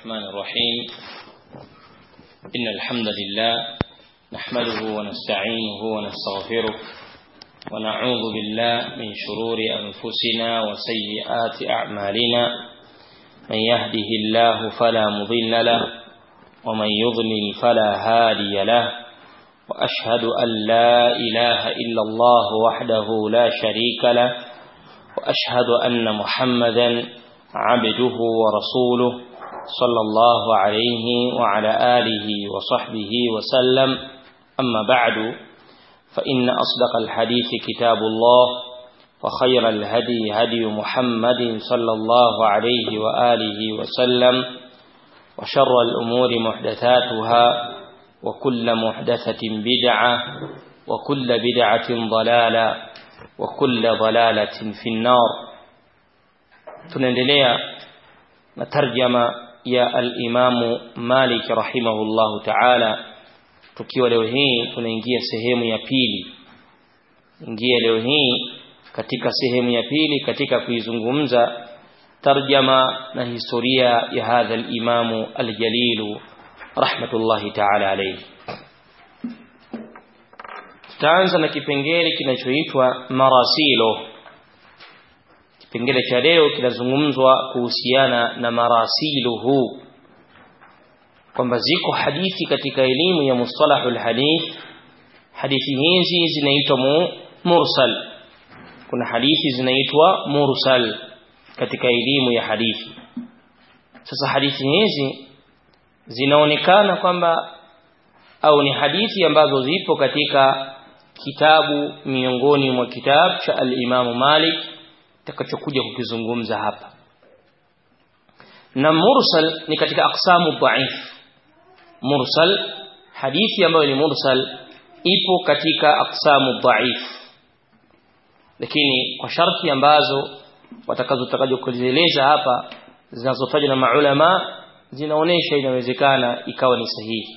الرحمن الرحيم إن الحمد لله نحمده ونستعينه ونستغفره ونعوذ بالله من شرور أنفسنا وسيئات أعمالنا من يهده الله فلا مضل له ومن يضلل فلا هادي له وأشهد أن لا إله إلا الله وحده لا شريك له وأشهد أن محمدا عبده ورسوله صلى الله عليه وعلى آله وصحبه وسلم أما بعد فإن أصدق الحديث كتاب الله وخير الهدي هدي محمد صلى الله عليه وآله وسلم وشر الأمور محدثاتها وكل محدثة بدعة وكل بدعة ضلالة وكل ضلالة في النار tunaendelea na tarjama ya al-Imamu Malik rahimahullahu ta'ala tukiwa leo hii tunaingia sehemu ya pili ingia leo hii katika sehemu ya pili katika kuizungumza tarjama na historia ya hadha al-Imamu al-Jalilu rahmatullahi ta'ala alayhi tutaanza na kipengele kinachoitwa marasilo kipengele cha leo kinazungumzwa kuhusiana na marasiluhu kwamba ziko hadithi katika elimu ya mustalahul hadith hadithi hizi zinaitwa mursal kuna hadithi zinaitwa mursal katika elimu ya hadithi sasa hadithi hizi zinaonekana kwamba au ni hadithi ambazo zipo katika kitabu miongoni mwa kitabu cha al-Imam Malik takachokuja kukizungumza hapa na mursal ni katika aqsamu dhaif mursal hadithi ambayo ni mursal ipo katika aqsamu dhaif lakini kwa sharti ambazo watakazotakaje kuzieleza hapa zinazotajwa na maulama zinaonesha inawezekana ikawa ni sahihi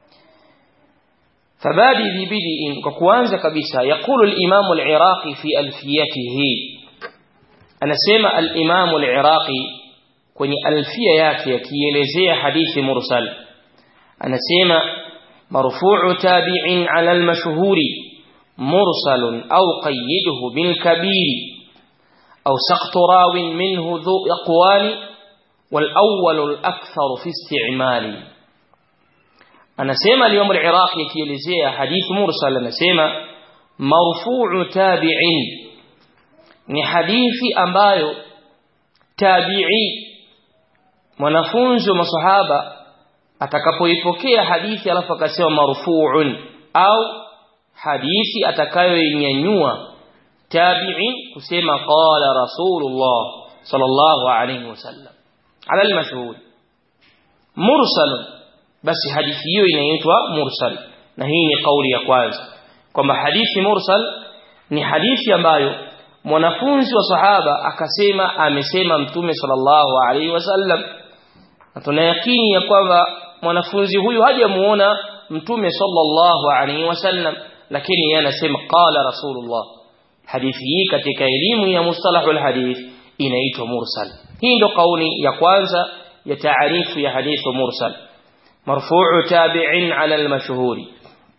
فبادي ببدء كقوانزا كبسا يقول الإمام العراقي في ألفيته anasema al-Imam al-Iraqi kwenye alfia yake akielezea hadithi mursal anasema marfu'u tabi'in 'ala al-mashhuri mursalun aw qayyidhu bil kabiri aw saqtu rawin minhu dhu aqwali wal awwal al-akthar fi isti'mali anasema al-Imam al-Iraqi akielezea hadithi mursal anasema marfu'u tabi'in ni hadithi ambayo tabi'i mwanafunzi wa masahaba atakapoipokea hadithi alafu akasema marfu'un au hadithi atakayoinyanyua tabi'i kusema qala rasulullah sallallahu alayhi wasallam ala al-mashhur mursal basi hadithi hiyo inaitwa mursal na hii ni kauli ya kwanza kwamba hadithi mursal ni hadithi ambayo mwanafunzi wa sahaba akasema amesema mtume sallallahu alaihi wasallam na tunayakini ya kwamba mwanafunzi huyu hajamuona mtume sallallahu alaihi wasallam lakini yeye anasema qala rasulullah hadithi hii katika elimu ya mustalahul hadith inaitwa mursal hii ndio kauli ya kwanza ya taarifu ya hadithu mursal marfu'u tabi'in 'ala al-mashhuri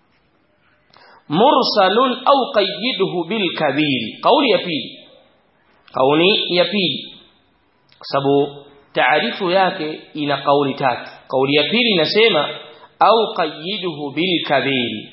mursalun au qayyidhu bil kabiri kauli ya pili kauli ya pili kwa sababu taarifu yake ina kauli tatu kauli ya pili inasema au qayyidhu bil kabiri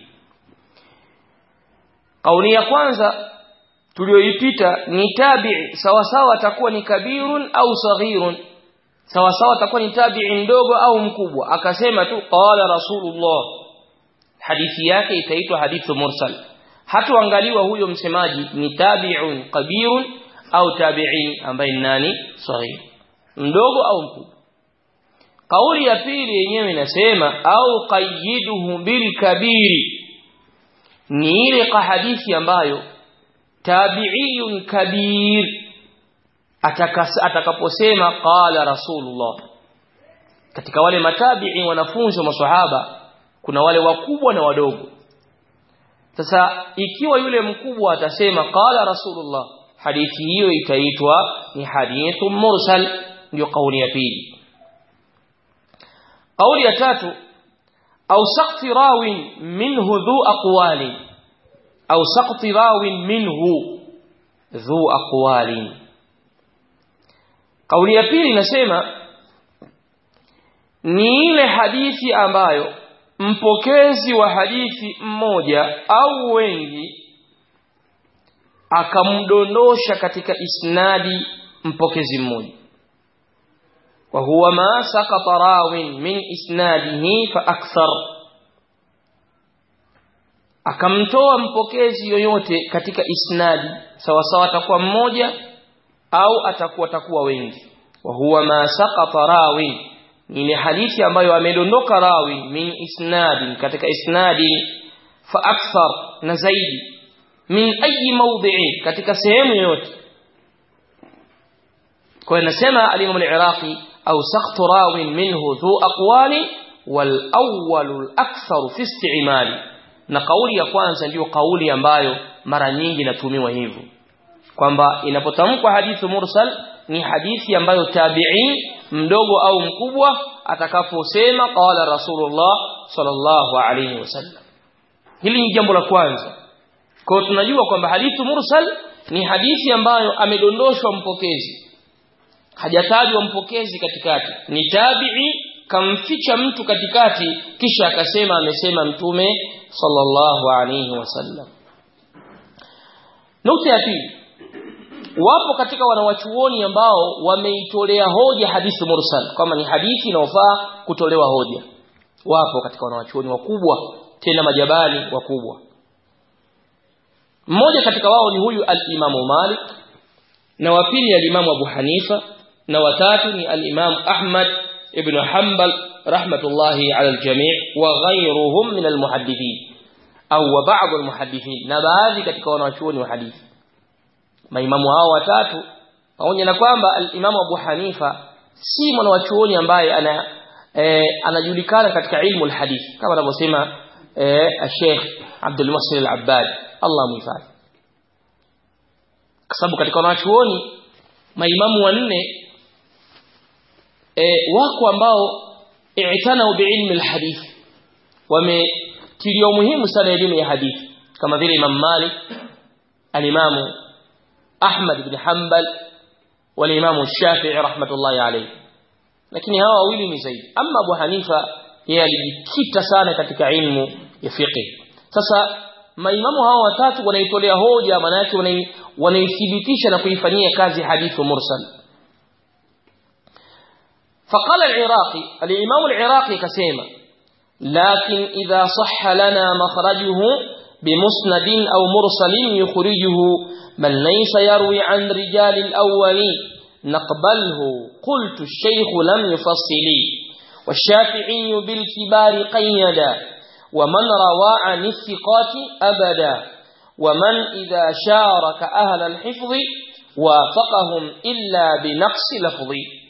kauli ya kwanza tulioipita ni tabi'i sawa sawa atakuwa ni kabirun au saghirun sawa sawa atakuwa ni tabi'i mdogo au mkubwa akasema tu qala rasulullah hadithi yake itaitwa hadithu mursal hatuangaliwa huyo msemaji ni tabi'un kabirun au tabi'in ambaye ni nani saghir mdogo au mkubwa kauli ya pili yenyewe inasema au qayyiduhu bil kabiri ni ile hadithi ambayo tabi'iyun kabir atakaposema qala rasulullah katika wale matabi'i wanafunzi wa maswahaba kuna wale wakubwa na wadogo sasa ikiwa yule mkubwa atasema qala rasulullah hadithi hiyo itaitwa ni hadithu mursal ndio kauli ya pili قول ya tatu au saqti rawin minhu dhu aqwali au saqti rawin minhu dhu aqwali kauli ya pili inasema ni ile hadithi ambayo mpokezi wa hadithi mmoja au wengi akamdondosha katika isnadi mpokezi mmoja wa huwa ma saqata rawin min isnadihi fa akthar akamtoa mpokezi yoyote katika isnadi sawa sawa atakuwa mmoja au atakuwa atakuwa wengi wa huwa ma saqata rawin ni ile hadithi ambayo amedondoka rawi min isnadin katika isnadi fa akthar na zaidi min ayi mawdhi'in katika sehemu yoyote kwa inasema al-Imam al-Iraqi au saqtu rawin minhu dhu aqwali wal awwal al-akthar fi isti'mali na kauli ya kwanza ndiyo kauli ambayo mara nyingi inatumiwa hivyo kwamba inapotamkwa hadithu mursal ni hadithi ambayo tabi'i mdogo au mkubwa atakaposema qala rasulullah sallallahu alayhi wasallam hili ni jambo la kwanza kwa tunajua kwamba hadithu mursal ni hadithi ambayo amedondoshwa mpokezi hajatajwa mpokezi katikati ni tabi'i kamficha mtu katikati kisha akasema amesema mtume sallallahu alayhi wasallam nukta ya pili wapo katika wanawachuoni ambao wameitolea hoja hadithi mursal kama ni hadithi inayofaa kutolewa hoja wapo katika wanawachuoni wakubwa tena majabali wakubwa mmoja katika wao ni huyu al-Imamu Malik na wa pili al-Imamu Abu Hanifa na watatu ni al-Imamu Ahmad ibn Hanbal rahmatullahi ala al-jami' wa ghayruhum min al-muhaddithin au wa ba'd al-muhaddithin na baadhi katika wanawachuoni wa hadithi maimamu hao watatu pamoja na kwamba al-Imamu Abu Hanifa si mwanachuoni ambaye ana e, anajulikana katika ilmu al-hadith kama anavyosema e, Sheikh Abdul Muhsin al-Abbad Allah muhifadhi kwa sababu katika wanachuoni maimamu wanne e, wako ambao i'tanau biilmi al-hadith wametilia umuhimu sana elimu ya hadithi kama vile Imam Malik al-Imamu Ahmad ibn Hanbal wal-Imam Shafi'i rahmatullahi alayhi lakini hawa wawili ni zaidi ama Abu Hanifa yeye alijikita sana katika ilmu ya fiqh sasa maimamu hawa watatu wanaitolea hoja maana yake wanaithibitisha na kuifanyia kazi hadithu mursal فقال العراقي الإمام العراقي كسيما لكن إذا صح لنا مخرجه بمسند أو مرسل يخرجه من ليس يروي عن رجال الأولين نقبله قلت الشيخ لم يفصل والشافعي بالكبار قيدا ومن روى عن الثقات أبدا ومن إذا شارك أهل الحفظ وافقهم إلا بنقص لفظ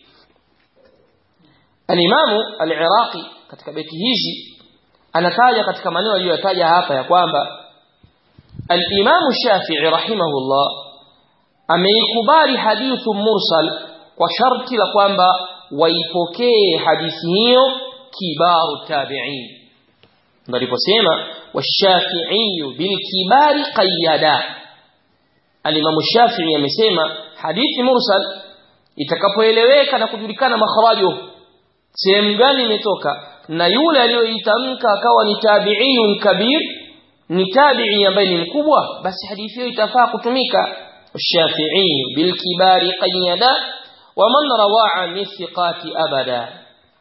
الإمام العراقي katika beti hizi anataja katika maneno aliyotaja hapa ya kwamba al-Imam Shafi'i rahimahullah ameikubali hadithu mursal kwa sharti la kwamba waipokee hadithi hiyo kibaru tabi'in ndio aliposema washafi'i bil kibari qayyada al-Imam Shafi'i amesema hadithi mursal itakapoeleweka na kujulikana makhrajo sehemu gani imetoka na yule aliyoitamka akawa ni tabi'iyun kabir ni tabi'i ambaye ni mkubwa basi hadithi hiyo itafaa kutumika الشافعي بالكبار قيدا ومن روى عن الثقات أبدا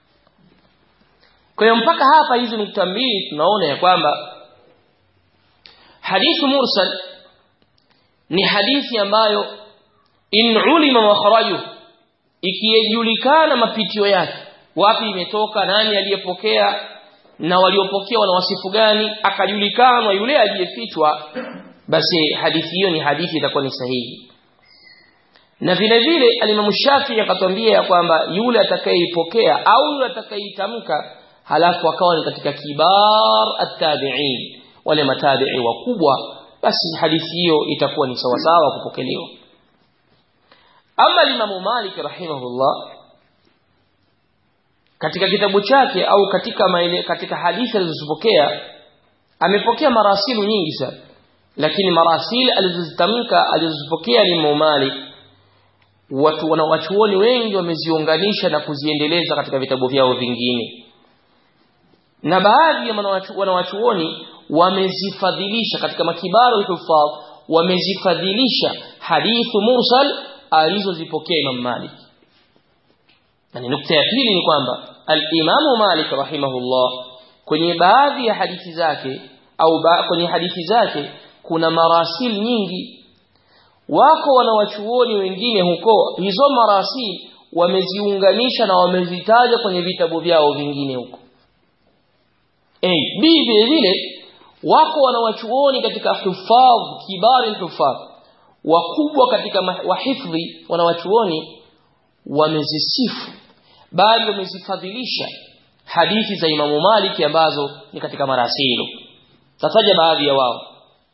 kwa mpaka hapa hizi nukta mbili tunaona ya kwamba hadithu mursal ni hadithi ambayo in ulima makharaju ikijulikana mapitio yake wapi imetoka nani aliyepokea na waliopokea wana wasifu gani akajulikana yule aliyefichwa basi hadithi hiyo ni hadithi itakuwa ni sahihi na vile vile alimamu Shafi'i akatwambia ya kwamba yule atakayeipokea au yule atakayeitamka halafu akawa ni katika kibar at-tabi'in wale matabi'i wakubwa basi hadithi hiyo itakuwa ni sawa sawa kupokelewa ama limamu Malik rahimahullah katika kitabu chake au katika maile, katika hadithi alizozipokea amepokea marasilu nyingi sana lakini marasil alizozitamka alizozipokea ni Imam Malik watu wanawachuoni wengi wameziunganisha na kuziendeleza katika vitabu vyao vingine na baadhi ya wanawachuoni wamezifadhilisha katika makibaru al-huffaz wamezifadhilisha hadithu mursal alizozipokea Imam Malik na nukta ya pili ni kwamba al-Imam Malik rahimahullah kwenye baadhi ya hadithi zake au ba, kwenye hadithi zake kuna marasil nyingi wako wanawachuoni wengine huko hizo marasil wameziunganisha na wamezitaja kwenye vitabu vyao vingine huko A B vile vile wako wanawachuoni katika hufadh kibari hufadh wakubwa katika wahifdhi wanawachuoni wamezisifu bali wamezifadhilisha hadithi za Imamu Maliki ambazo ni katika marasilu tataja baadhi ya wao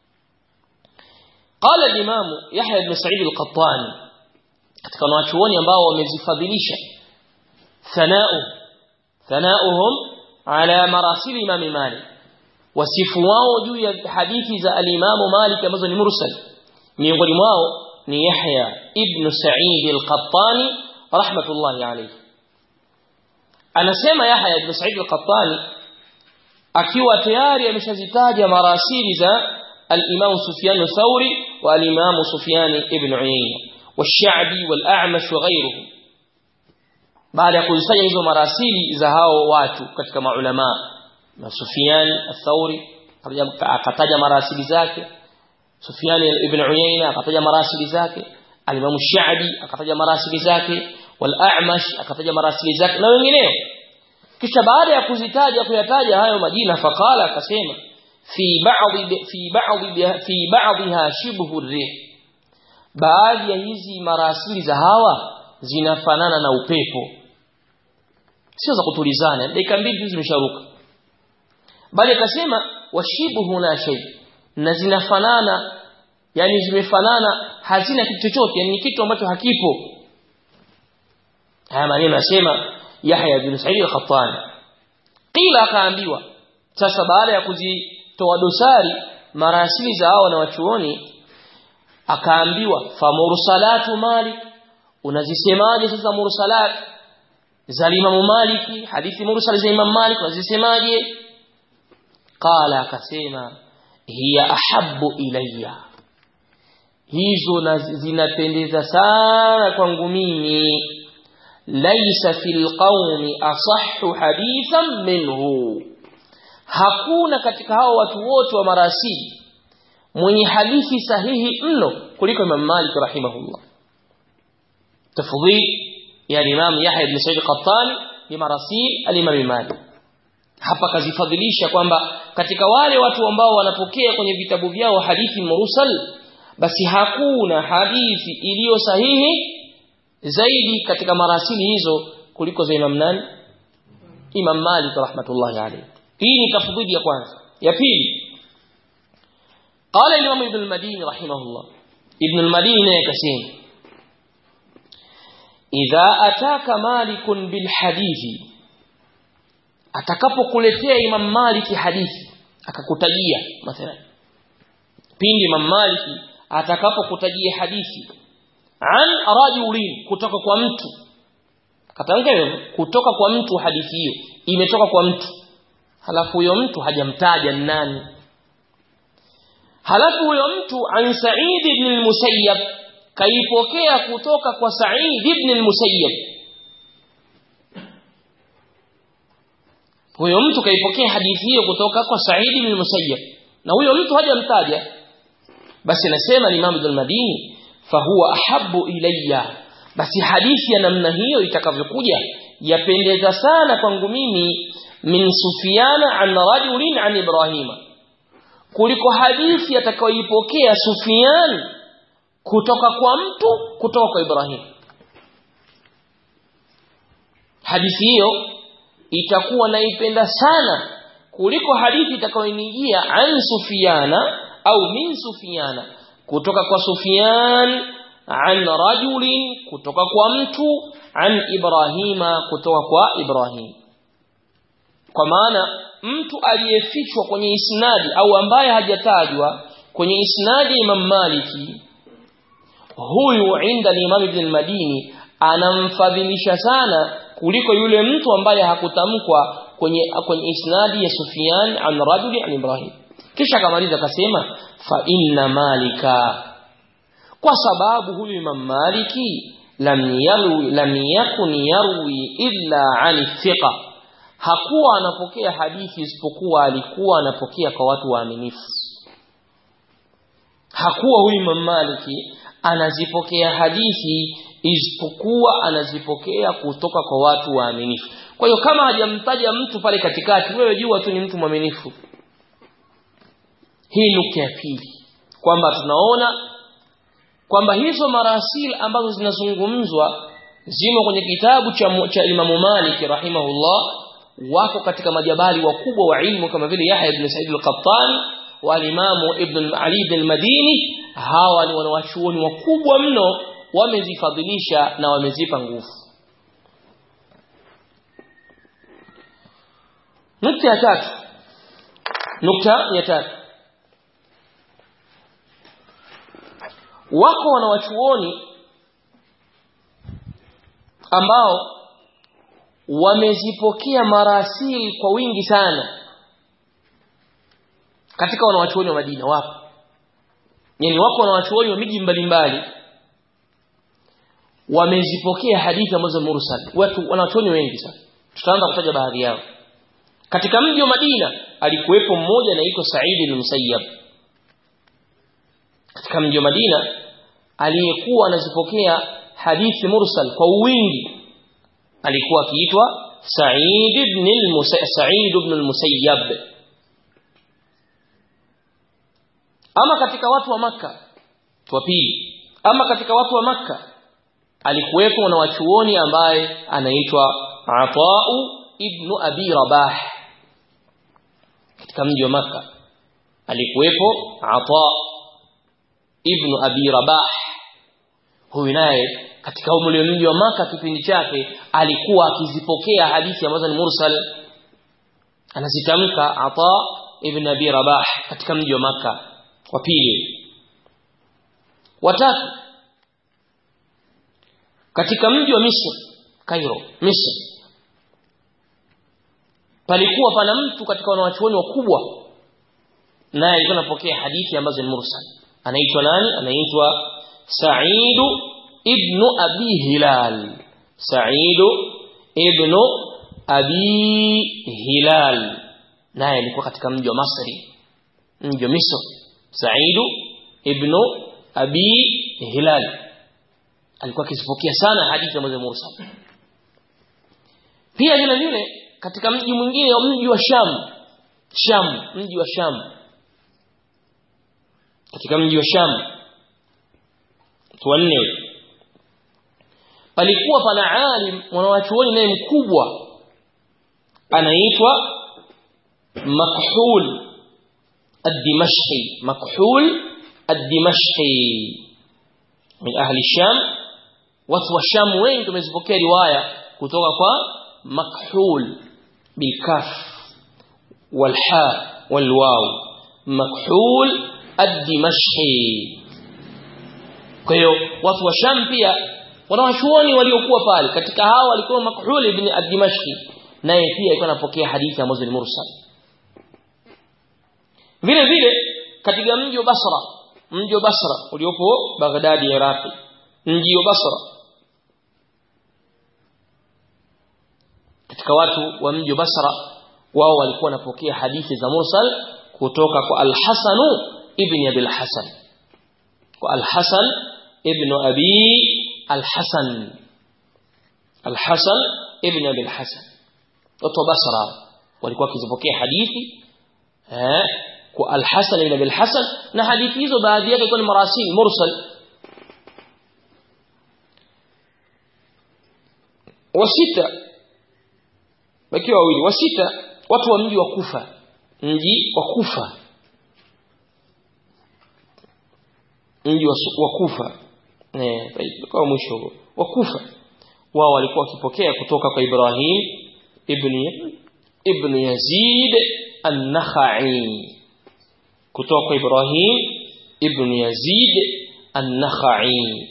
قال الإمام يحيى بن سعيد القطاني katika wanachuoni ambao wamezifadhilisha thanau thanauhum ala marasil imam Malik wasifu wao juu ya hadithi za al-Imam Malik ambazo ni mursal miongoni mwao ni Yahya ibn Sa'id al-Qattani rahmatullahi alayhi anasema Yahya ibn Sa'id al-Qattani akiwa tayari ameshazitaja marasili za الإمام سفيان الثوري والإمام سفيان ابن عيينة والشعبي والأعمش وغيرهم بعد يقول سيئ hizo marasili za hao watu katika maulama na Sufyan al-Thawri akataja marasili zake Sufyan ibn Uyayna akataja marasili zake al-Imam Sha'bi akataja marasili zake wal-A'mash akataja marasili zake na wengineo kisha baada ya kuzitaja kuyataja hayo majina faqala akasema في بعض في بعض في بعضها شبه الريح baadhi ya hizi marasili za hawa zinafanana na upepo sio za kutulizana dakika mbili tu zimesharuka bali akasema washibuhu la shay na zinafanana yani zimefanana hazina kitu chochote yani ni kitu ambacho hakipo haya maneno nasema Yahya bin Sa'id al-Khattani qila akaambiwa sasa baada ya kuzi toa dosari marasili za hao na wachuoni akaambiwa fa mursalatu malik unazisemaje sasa mursalat za Imam Maliki hadithi mursal za Imam Malik unazisemaje qala akasema hiya ahabbu ilayya hizo zinapendeza sana kwangu mimi laysa fil qaumi asahhu hadithan minhu hakuna katika hao watu wote wa marasili mwenye hadithi sahihi mno kuliko Imam Malik rahimahullah tafdhil ya Imam Yahya ibn Sa'id al-Qattani ni marasil al-Imam Malik hapa kazifadhilisha kwamba katika wale watu ambao wanapokea kwenye vitabu vyao hadithi mursal basi hakuna hadithi iliyo sahihi zaidi katika marasili hizo kuliko za Imam nani Imam Malik rahmatullahi alayhi hii ni tafdhili ya kwanza ya pili قال الإمام ابن المديني رحمه الله ابن المديني كسين إذا أتاك مالك بالحديث atakapokuletea Imam Maliki hadithi akakutajia mathalan pindi Imam Maliki atakapokutajia hadithi an rajulin kutoka kwa mtu katamka hivyo kutoka kwa mtu hadithi hiyo imetoka kwa mtu halafu huyo mtu hajamtaja nani halafu huyo mtu an Sa'id ibn al-Musayyab kaipokea kutoka kwa Sa'id ibn al-Musayyab huyo mtu kaipokea hadithi hiyo kutoka kwa Sa'id ibn al-Musayyab na huyo mtu hajamtaja basi nasema Imam Ibn Madini fahuwa ahabbu ilayya basi hadithi ya namna hiyo itakavyokuja yapendeza sana kwangu mimi min Sufyana an rajulin an Ibrahima kuliko hadithi atakayoipokea Sufyan kutoka kwa mtu kutoka kwa Ibrahim hadithi hiyo itakuwa naipenda sana kuliko hadithi itakayonijia an Sufyana au min Sufyana kutoka kwa Sufyan an rajulin kutoka kwa mtu an Ibrahima kutoka kwa Ibrahim kwa maana mtu aliyefichwa kwenye isnadi au ambaye hajatajwa kwenye isnadi Imam Maliki huyu inda Imam Ibn al-Madini anamfadhilisha sana kuliko yule mtu ambaye hakutamkwa kwenye kwenye isnadi ya Sufyan an rajuli an Ibrahim kisha akamaliza akasema fa inna malika kwa sababu huyu Imam Maliki lam yarwi lam yakun yarwi illa an thiqa hakuwa anapokea hadithi isipokuwa alikuwa anapokea kwa watu waaminifu hakuwa huyu Imam Maliki anazipokea hadithi isipokuwa anazipokea kutoka kwa watu waaminifu kwa hiyo kama hajamtaja mtu pale katikati wewe jua tu ni mtu mwaminifu hii nukta ya pili kwamba tunaona kwamba hizo marasil ambazo zinazungumzwa zimo kwenye kitabu cha, cha Imamu Malik rahimahullah wako katika majabali wakubwa wa ilmu kama vile Yahya ibn Sa'id al-Qattani walimamu ibn Ali ibn al-Madini hawa ni wanawachuoni wakubwa mno wamezifadhilisha na wamezipa nguvu nukta ya tatu nukta ya tatu wako wanawachuoni ambao wamezipokea marasili kwa wingi sana katika wanawachuoni wa Madina wapo yani wako wanawachuoni wa miji mbalimbali wamezipokea hadithi ambazo mursal watu wanawachuoni wengi sana tutaanza kutaja baadhi yao katika mji wa Madina alikuwepo mmoja anaitwa Said al-Musayyab katika mji wa Madina aliyekuwa anazipokea hadithi mursal kwa wingi alikuwa akiitwa Sa'id ibn al-Musayyab Sa'id ibn al-Musayyab ama katika watu wa maka wa pili ama katika watu wa maka alikuwepo na wachuoni ambaye anaitwa Ata'u ibn Abi Rabah katika mji wa maka alikuwepo Ata ibn Abi Rabah huyu naye katika ule mji wa maka kipindi chake alikuwa akizipokea hadithi ambazo ni mursal anazitamka Ata ibn Abi Rabah katika mji wa maka wa pili watatu katika mji wa Misri Cairo Misri palikuwa pana mtu katika wanawachuoni wakubwa naye alikuwa anapokea hadithi ambazo ni mursal anaitwa nani anaitwa Sa'id ibn Abi Hilal Sa'id ibn Abi Hilal naye alikuwa katika mji wa Masri mji wa Misri Sa'id ibn Abi Hilal alikuwa akizipokea sana hadithi ambazo mursal pia vile vile katika mji mwingine wa mji wa Sham Sham mji wa Sham katika mji wa Sham tuanne palikuwa pana alim mwanawachuoni naye mkubwa anaitwa Makhul الدمشقي مكحول الدمشقي من أهل الشام watu wa Sham wengi tumezipokea riwaya kutoka kwa makhul bilkaf walha walwaw makhul ad-dimashqi kwa hiyo watu wa Sham pia wanawachuoni waliokuwa pale katika hao walikuwa makhul ibn ad-dimashqi naye pia alikuwa anapokea hadithi ambazo ni mursal vile vile katika mji wa Basra mji wa Basra uliopo Baghdad Iraqi mji wa Basra katika watu wa mji wa Basra wao walikuwa wanapokea hadithi za mursal kutoka kwa Al-Hasan ibn Abi Al-Hasan kwa Al-Hasan ibn Abi Al-Hasan Al-Hasan ibn Abi Al-Hasan watu wa Basra walikuwa wakizipokea hadithi eh kwa Al-Hasan ibn Abi Al-Hasan na hadithi hizo baadhi yake ilikuwa ni marasil mursal wasita wakiwa wawili wasita watu wa mji wa Kufa mji wa Kufa mji wa, wa Kufa eh kwa mwisho wa Kufa wao walikuwa wakipokea kutoka kwa Ibrahim ibn ibn Yazid an-Nakhai kutoka kwa Ibrahim ibn Yazid an-Nakhai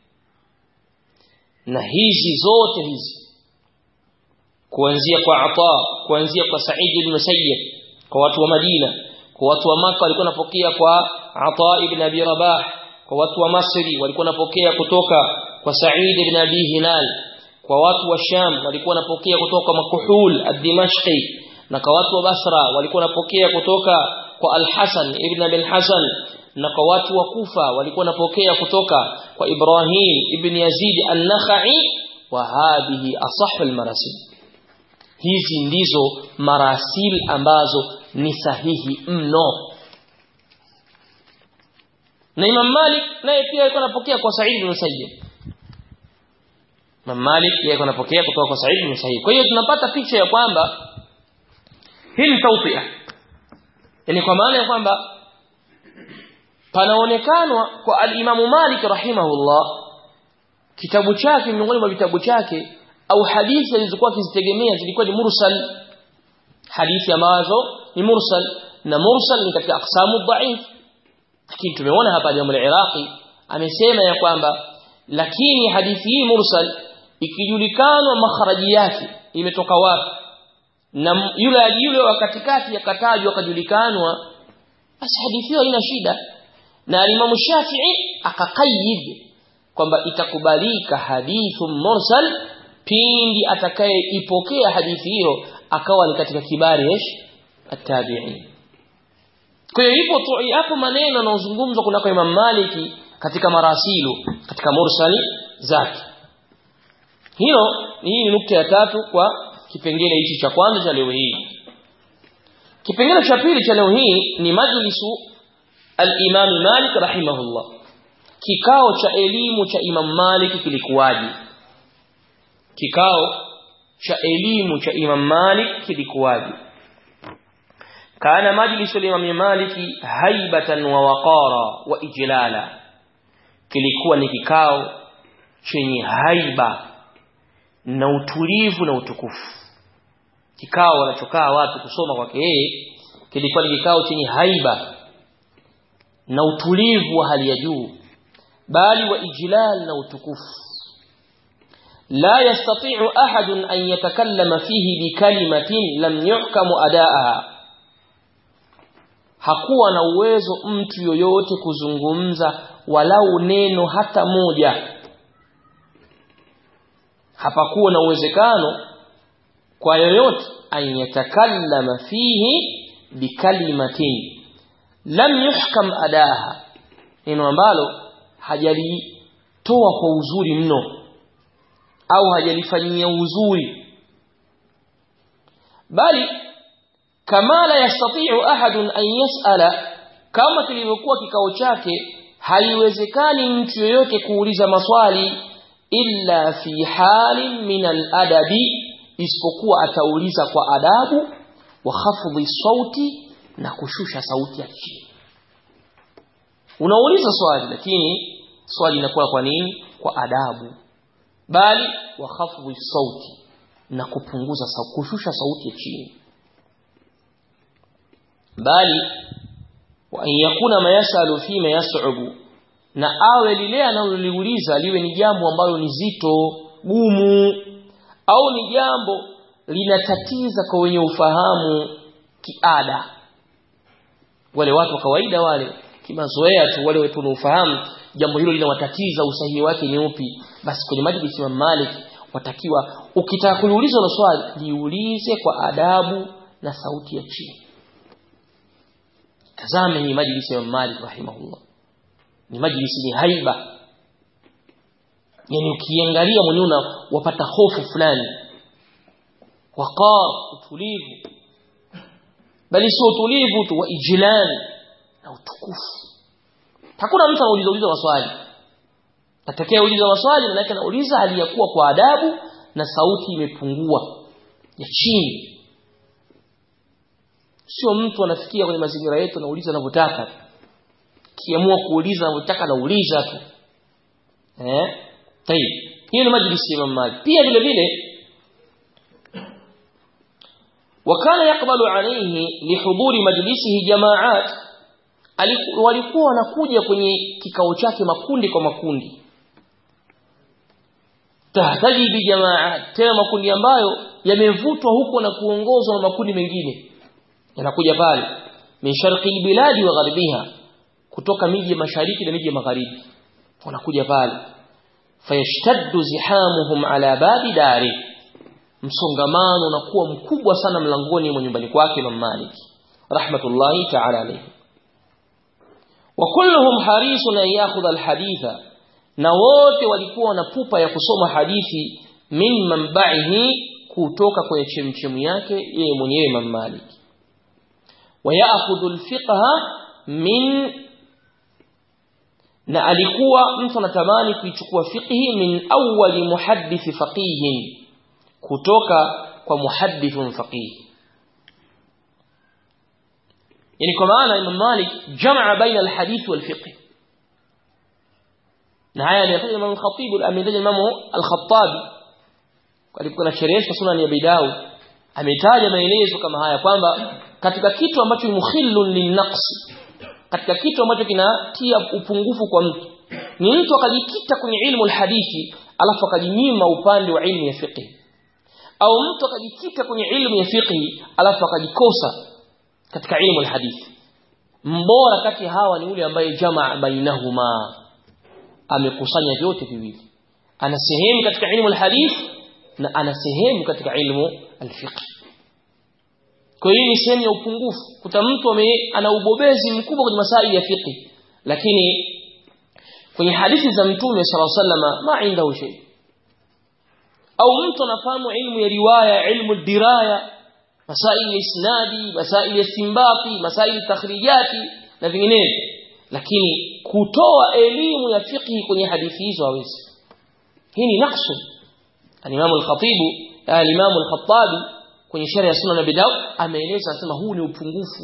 na hizi zote hizi kuanzia kwa Ata kuanzia kwa Sa'id ibn Musayyib kwa watu wa Madina kwa watu wa Maka walikuwa wanapokea kwa Ata ibn Abi Rabah kwa watu wa Masri walikuwa wanapokea kutoka kwa Sa'id ibn Abi Hilal kwa watu wa Sham walikuwa wanapokea kutoka Makuhul ad-Dimashqi na kwa watu wa Basra walikuwa wanapokea kutoka kwa Al-Hasan ibn Abi Al-Hasan na kwa watu wa Kufa walikuwa wanapokea kutoka kwa Ibrahim ibn Yazid an-Nakhai wa hadhihi asahhu al-marasil hizi ndizo marasil ambazo ni sahihi mno na Imam Malik naye pia alikuwa anapokea kwa Sa'id ibn Musayyib Imam Malik yeye alikuwa anapokea kutoka kwa Sa'id ibn Musayyib kwa hiyo tunapata picha ya kwamba hii ni tawtia yani kwa maana ya kwamba panaonekanwa kwa al-Imam Malik rahimahullah kitabu chake miongoni mwa vitabu chake au hadithi alizokuwa akizitegemea zilikuwa ni mursal hadithi ambazo ni mursal na mursal ni katika aqsamu dhaif lakini tumeona hapa Imam al-Iraqi amesema ya kwamba lakini hadithi hii mursal ikijulikana makharaji yake imetoka wapi na yule yule wa katikati akatajwa akajulikanwa basi hadithi hiyo haina shida na Imam Shafi'i akaqayyid kwamba itakubalika hadithu mursal pindi atakayeipokea hadithi hiyo akawa ni katika kibari yesh at-tabi'in kwa hiyo ipo hapo maneno yanayozungumzwa kunako Imam Maliki katika marasilu katika mursali zake hilo hii ni nukta ya tatu kwa kipengele hichi cha kwanza cha leo hii kipengele cha pili cha leo hii ni majlisu al-Imam Malik rahimahullah kikao cha elimu cha Imam Malik kilikuwaje kikao cha elimu cha Imam Malik kilikuwaje kana majlisu al-Imam Malik haibatan wa waqara wa ijlala kilikuwa ni kikao chenye haiba na utulivu na utukufu kikao wanachokaa watu kusoma kwake yeye kilikuwa ni kikao chenye haiba na utulivu wa hali ya juu bali wa ijlal na utukufu لا يستطيع أحد أن يتكلم فيه بكلمة لم يحكم أداءها hakuwa na uwezo mtu yoyote kuzungumza walau neno hata moja hapakuwa na uwezekano kwa yoyote an yatakallama fihi bikalimatin lam yuhkam adaha neno ambalo hajalitoa kwa uzuri mno au hajalifanyia uzuri bali kama la yastati'u ahadun an yas'ala kama kilivyokuwa kikao chake haiwezekani mtu yoyote kuuliza maswali illa fi halin min al-adabi isipokuwa atauliza kwa adabu wa khafdhi sauti na kushusha sauti ya chini unauliza swali lakini swali linakuwa kwa nini kwa adabu bali wa khafdhi sauti na kupunguza sauti kushusha sauti ya chini bali wa an yakuna ma yasalu fi ma yas'ubu na awe lile analoliuliza liwe ni jambo ambalo ni zito gumu au ni jambo linatatiza kwa wenye ufahamu kiada wale watu wa kawaida wale kimazoea tu wale wetu ufahamu jambo hilo linawatatiza usahihi wake ni upi basi kwenye majlisi ya Malik watakiwa ukitaka kuuliza hilo swali liulize kwa adabu na sauti ya chini tazame hii majlisi ya Malik rahimahullah ni majlisi ni haiba yani ukiangalia mwenyewe wapata hofu fulani waqar utulivu bali sio utulivu tu wa ijlan na utukufu hakuna mtu anauliza uliza maswali atakaye uliza maswali maana yake anauliza hali ya kuwa kwa adabu na sauti imepungua ya chini sio mtu anafikia kwenye mazingira yetu anauliza anavyotaka kiamua kuuliza anavyotaka anauliza tu eh tayib hiyo ni majlisi ya Imam Malik pia vile vile wakana yakbalu alayhi lihuduri majlisihi jamaat walikuwa wanakuja kwenye kikao chake makundi kwa makundi tahtaji bi jamaat tena makundi ambayo yamevutwa huko na kuongozwa na makundi mengine yanakuja pale min sharqi biladi wa gharbiha kutoka miji ya mashariki na miji ya magharibi wanakuja pale fayashtaddu zihamuhum ala babi dari msongamano unakuwa mkubwa sana mlangoni mwa nyumbani kwake Imam Malik rahmatullahi ta'ala alayhi wa kulluhum harisun an ya'khudha alhaditha na wote walikuwa na pupa ya kusoma hadithi min manba'ihi kutoka kwenye chemchemu yake yeye mwenyewe Imam Malik wa ya'khudhu alfiqha min na alikuwa mtu anatamani kuichukua fiqhi min awwali muhaddith faqihin kutoka kwa muhaddithun faqih yani kwa maana Imam Malik jamaa baina alhadith walfiqh na haya aliyafanya Imam al-Khatib ametaja Imam al-Khattabi alikuwa anasherehesha sunan ya Bidawi ametaja maelezo kama haya kwamba katika kitu ambacho mukhillun linnaqs katika kitu ambacho kinatia upungufu kwa mtu ni mtu akajikita kwenye ilmu alhadithi alafu akajinyima upande wa ilmu ya fiqh au mtu akajikita kwenye ilmu ya fiqh alafu akajikosa katika ilmu alhadithi mbora kati hawa ni yule ambaye jamaa bainahuma amekusanya vyote viwili ana sehemu katika ilmu alhadith na ana sehemu katika ilmu alfiqh kwa hiyo ni sehemu ya upungufu kuta mtu ana ubobezi mkubwa kwenye masaili ya fiqh lakini kwenye hadithi za mtume sallallahu alaihi wasallam ma indahu shay au mtu anafahamu ilmu ya riwaya ilmu diraya masaili ya isnadi masaili ya simbati masaili takhrijati na vinginevyo lakini kutoa elimu ya fiqh kwenye hadithi hizo hawezi hii ni naqsu al-Imam al-Khatib al-Imam al-Khattabi kwenye sheria ya Sunan Abi Dawud ameeleza anasema huu ni upungufu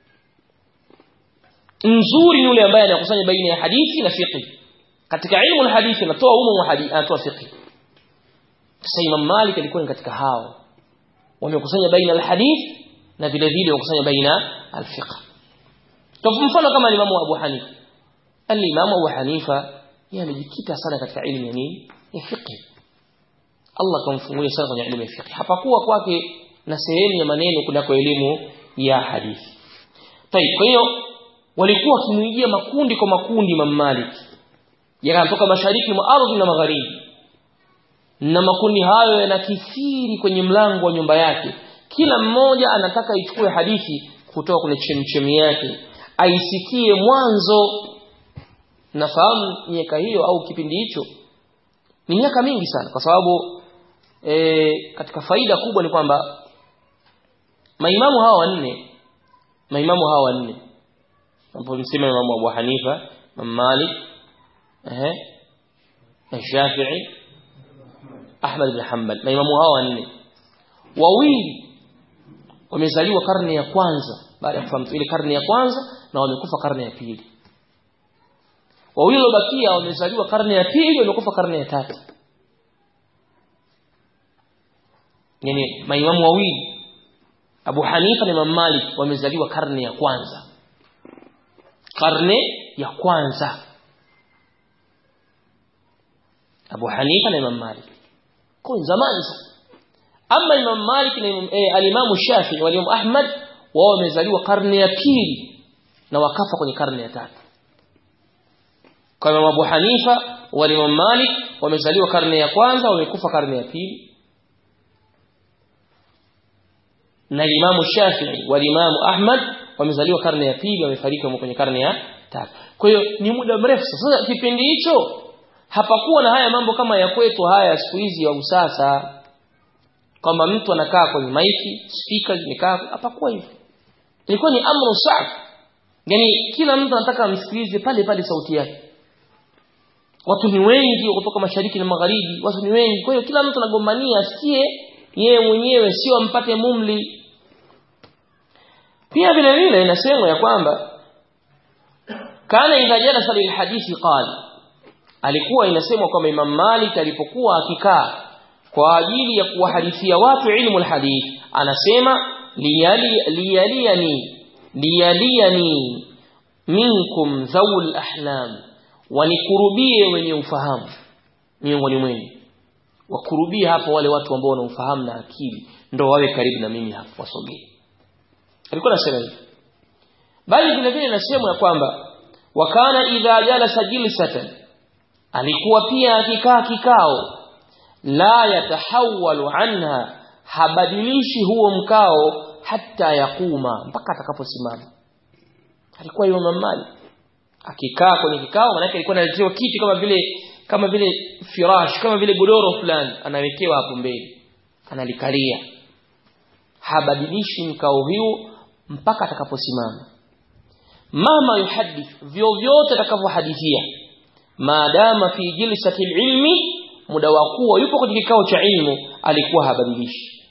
nzuri yule ambaye anakusanya baina ya hadithi na fiqh katika ilmu al-hadithi anatoa umu wa hadithi anatoa fiqh sasa Imam Malik alikuwa katika hao wamekusanya baina al-hadith na vile vile wamekusanya baina al-fiqh kwa mfano kama Imam Abu Hanifa al-Imam Abu Hanifa yeye amejikita sana katika elimu ya nini ya fiqh Allah kamfungulia sana kwenye elimu ya fiqh hapakuwa kwake na sehemu ya maneno kunako elimu ya hadithi Tayib kwa hiyo walikuwa wakimuingia makundi kwa makundi Imam Malik yanatoka mashariki mwa ardhi na magharibi na makundi hayo yanakithiri kwenye mlango wa nyumba yake kila mmoja anataka ichukue hadithi kutoka kwenye chemchemi yake aisikie mwanzo nafahamu miaka hiyo au kipindi hicho ni miaka mingi sana kwa sababu e, katika faida kubwa ni kwamba maimamu hawa wanne maimamu hawa wanne hapo msema imamu Abu Hanifa Imam Malik eh Shafi'i Ahmad bin Hanbal maimamu hawa wanne wawili wamezaliwa karne ya kwanza baada ya kufahamu ile karne ya kwanza na wamekufa karne ya pili wawili waliobakia wamezaliwa karne ya pili wamekufa karne ya tatu yani maimamu wawili Abu Hanifa na Imam Malik wamezaliwa karne ya kwanza karne ya kwanza Abu Hanifa na Imam Malik kwa zamani sana ama Imam Malik na eh, al-Imam Shafi'i wal Imam Ahmad wao wamezaliwa karne ya pili na wakafa kwenye karne ya tatu kwa Imam Abu Hanifa wal Imam Malik wamezaliwa karne ya kwanza wamekufa karne ya pili na Imam Shafi'i wal Imam Ahmad wamezaliwa karne ya pili wamefariki kwenye karne ya tatu kwa hiyo ni muda mrefu sasa kipindi hicho hapakuwa na haya mambo kama ya kwetu haya siku hizi ya usasa kwamba mtu anakaa kwenye maiki speaker zimekaa hapakuwa hivyo ilikuwa ni amru sa'b yani kila mtu anataka amsikilize pale pale sauti yake watu ni wengi kutoka mashariki na magharibi watu ni wengi kwa hiyo kila mtu anagombania asikie yeye mwenyewe sio ampate mumli pia vile vile inasemwa ya kwamba kana idha jalasa lilhadithi qala alikuwa inasemwa kwamba Imam Malik alipokuwa akikaa kwa ajili ya kuwahadithia watu ilmu alhadith anasema liyali liyaliani liyaliani minkum dhawul ahlam wanikurubie wenye ufahamu miongoni mwenu wakurubie hapo wale watu ambao wana ufahamu na akili ndo wawe karibu na mimi hapo wasogee alikuwa anasema hivi bali vile vile nasema ya kwamba wakana idha jalasa jilsatan alikuwa pia akikaa kikao la yatahawalu anha habadilishi huo mkao hata yakuma mpaka atakaposimama alikuwa Imam Malik akikaa kwenye kikao maana alikuwa analetewa kiti kama vile kama vile firash kama vile godoro fulani anawekewa hapo mbele analikalia habadilishi mkao huo mpaka atakaposimama mama yuhadith vyovyote atakavyohadithia maadama fi jilsati ilmi muda wa kuwa yupo kwenye kikao cha ilmu alikuwa habadilishi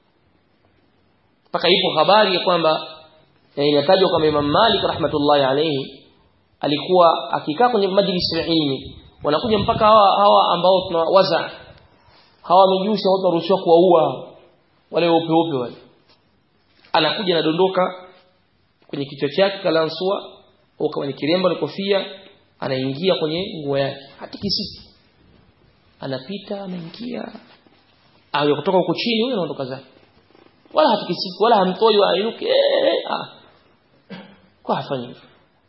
mpaka ipo habari ya kwamba inatajwa kwamba Imam Malik rahmatullahi alayhi alikuwa akikaa kwenye majlis ya ilmi wanakuja mpaka hawa, hawa ambao tunawaza hawa mijusi watu waruhusiwa kuwaua wale weupe weupe wale anakuja anadondoka kwenye kichwa chake kalansua au kama ni kiremba na kofia anaingia kwenye nguo yake hatikisiki anapita anaingia au kutoka huko chini huyo anaondoka zake wala hatikisiki wala hamtoi wala inuke ah kwa hafanyi hivyo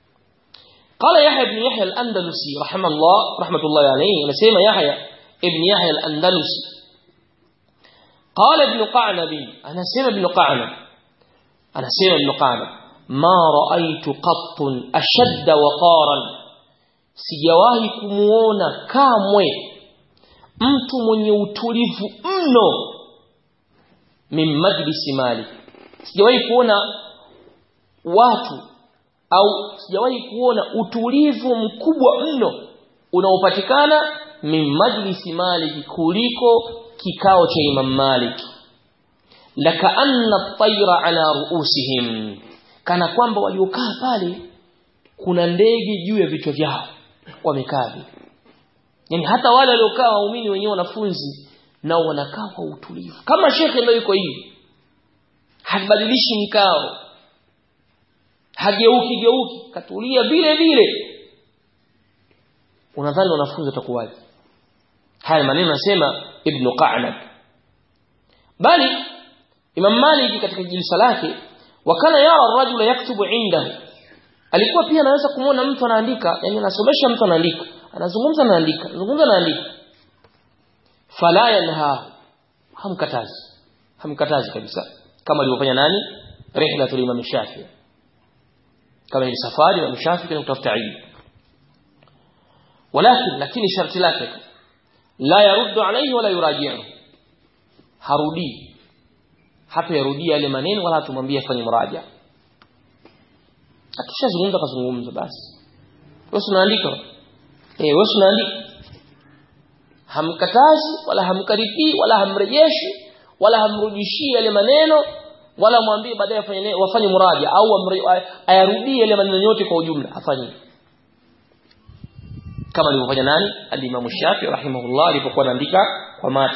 قال يحيى بن يحيى الأندلسي رحمه الله رحمة الله عليه نسيما يحيى ابن يحيى الأندلسي قال ابن قعنب أنا سيما ابن قعنب أنا سيما ابن قعنب ما رأيت قط أشد وقارا sijawahi kumuona kamwe mtu mwenye utulivu mno min majlisi malik sijawahi kuona watu au sijawahi kuona utulivu mkubwa mno unaopatikana min majlisi malik kuliko kikao cha Imam Malik lakaanna at-tayra ala ruusihim kana kwamba waliokaa pale kuna ndege juu ya vichwa vyao wamekaa yani hata wale waliokaa waumini wenyewe wanafunzi nao wanakaa kwa utulivu kama shekhe ndio yuko hivi habadilishi mkao hageuki geuki katulia vile vile unadhani wanafunzi watakuwaje haya maneno nasema ibn qa'nab bali imam malik katika jilsa lake wakana yara rajula yaktubu indahu alikuwa pia anaweza kumwona mtu anaandika yani anasomesha mtu anaandika anazungumza anaandika anazungumza anaandika fala yanha hamkatazi hamkatazi kabisa kama alivyofanya nani rihlatul imam shafi kama ni safari wa shafi kwa kutafuta ilmu ولكن lakini sharti lake la yaruddu alayhi wala yuraji'u harudi hata yarudi yale maneno wala hatumwambie afanye muraja akishazungumza kazungumza basi wewe unaandika eh wewe unaandika hamkatazi wala hamkaripii wala hamrejeshi wala hamrudishii yale maneno wala mwambie baadaye afanye wafanye muraja au ayarudie yale maneno yote kwa ujumla afanye kama alivyofanya nani al-Imam Shafi rahimahullah alipokuwa anaandika kwa mati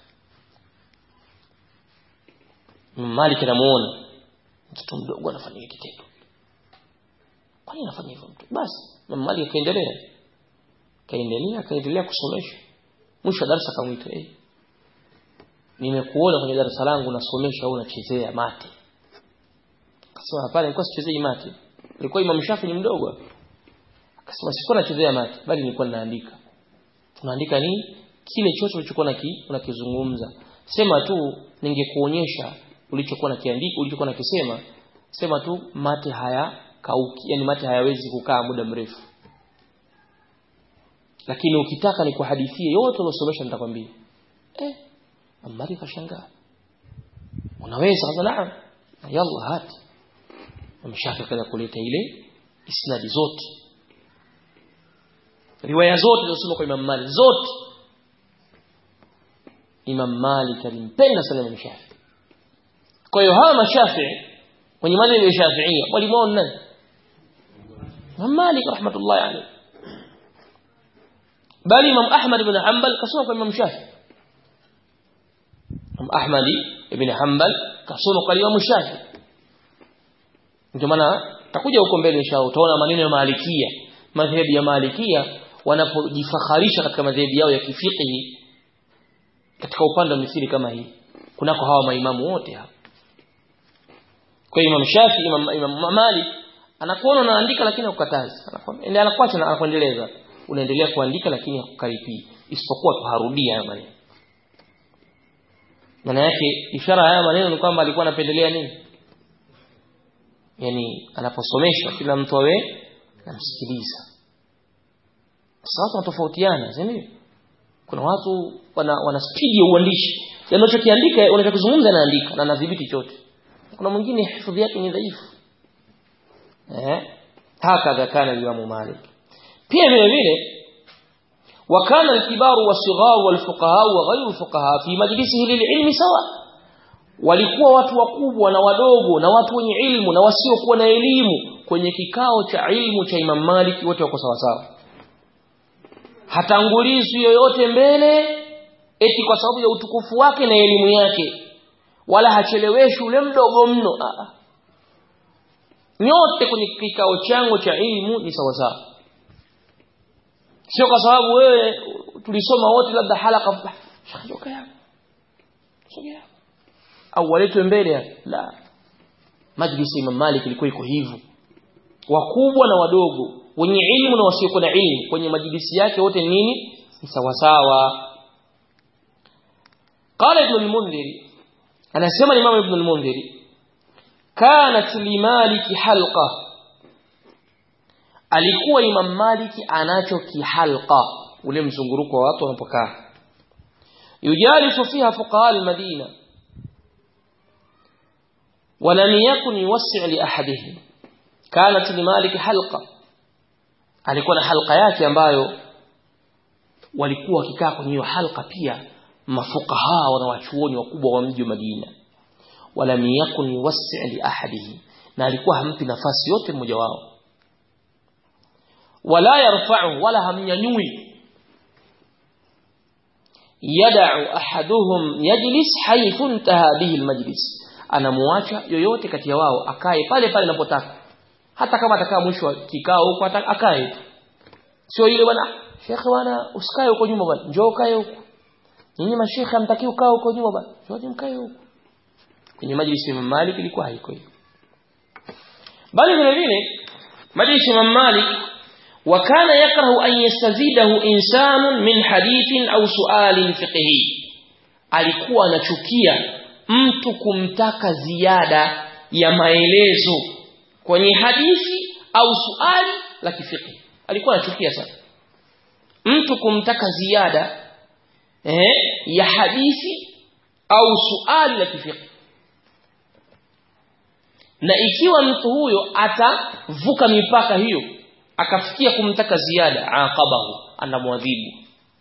Malik anamuona mtoto mdogo anafanya kitendo kwa nini anafanya hivyo mtu basi Malik akaendelea kaendelea akaendelea kusomesha mwisho darasa akamwita eh nimekuona kwenye darasa langu nasomesha au unachezea mate akasema hapana nilikuwa sichezei mate nilikuwa Imam Shafi ni mdogo akasema sikuwa nachezea mate bali nilikuwa ninaandika tunaandika nini kile chochote ulichokuwa unakizungumza sema tu ningekuonyesha ulichokuwa nakiandika ulichokuwa nakisema sema tu mate haya kauki yani mate hayawezi kukaa muda mrefu lakini ukitaka nikuhadithie yote uliosomesha nitakwambia eh amari kashangaa unaweza kaza naam yalla hati ameshaka kaza kuleta ile isnadi zote riwaya zote zilizosoma kwa Imam Malik zote Imam Malik alimpenda sana Imam Shafi kwa hiyo hawa mashafi wenye madhhabi ya Shafi'ia walimwona nani Imam Malik rahmatullahi alayhi bali Imam Ahmad ibn Hanbal kasoma kwa Imam Shafi Imam Ahmad ibn Hanbal kasoma kwa Imam Shafi ndio maana takuja huko mbele inshallah utaona maneno ya Malikia madhhabu ya Malikia wanapojifakharisha katika madhehebu yao ya kifiqhi katika upande wa mithili kama hii kunako hawa maimamu wote hapa kwa Imam Shafi Imam, Imam Malik anakuona unaandika lakini hakukatazi anakwambia anakuacha na anakuendeleza unaendelea kuandika lakini hakukaripii isipokuwa tuharudia haya maneno maana yake ishara haya maneno ni kwamba alikuwa anapendelea nini yani anaposomeshwa kila mtu awe namsikiliza sasa watu wanatofautiana si kuna watu wana, wana spidi ya uandishi yani unachokiandika unachokizungumza anaandika na anadhibiti chote kuna mwingine hifadhi yake ni dhaifu eh hakadha kana Imam Malik pia vile vile وكان الكبار والصغار والفقهاء وغير الفقهاء في مجلسه للعلم سواء walikuwa watu wakubwa na wadogo na watu wenye ilmu na wasiokuwa na elimu kwenye kikao cha ilmu cha Imam Malik wote wako sawa sawa hatangulizwi yoyote mbele eti kwa sababu ya utukufu wake na elimu yake wala hacheleweshi ule mdogo mno Aa. nyote kwenye kikao changu cha ilmu ni sawa sawa sio kwa sababu wewe tulisoma wote labda halaka sogea sogea au waletwe mbele la majlisi Imam Malik ilikuwa iko hivyo wakubwa na wadogo wenye ilmu na wasiokuwa na ilmu kwenye majlisi yake wote nini ni sawa sawa قال ابن المنذر انا اسمع الامام ابن المنذر كانت لمالك حلقه alikuwa Imam Maliki anacho kihalqa ule mzunguruko wa watu wanapokaa yujalisu fiha fuqaha al-Madina ولم يكن يوسع لأحدهم كانت لمالك حلقة alikuwa na halqa yake ambayo walikuwa wakikaa kwenye hiyo halqa pia mafukaha na wachuoni wakubwa wa mji wa Madina walam yakun yuwassi' li ahadihi na alikuwa hampi nafasi yote mmoja wao wala yarfa'u wala hamnyanyui yad'u ahaduhum yajlis haythu intaha bihi almajlis anamuacha yoyote kati ya wao akae pale pale anapotaka hata kama atakaa mwisho wa kikao huko akae sio ile bwana shekhe bwana usikae huko nyuma bwana njoo kae huko nyinyi mashekhe hamtaki ukae huko nyuma bwana njoo mkae huko kwenye majlisi ya Malik ilikuwa haiko hiyo bali vile vile majlisi ya Malik وكان يكره أن يستزيده إنسان من حديث أو سؤال فقهي alikuwa anachukia mtu kumtaka ziada ya maelezo kwenye hadithi au suali la kifiqhi alikuwa anachukia sana mtu kumtaka ziada eh, ya hadithi au suali la kifiqhi na ikiwa mtu huyo atavuka mipaka hiyo akafikia kumtaka ziada aqabahu anamwadhibu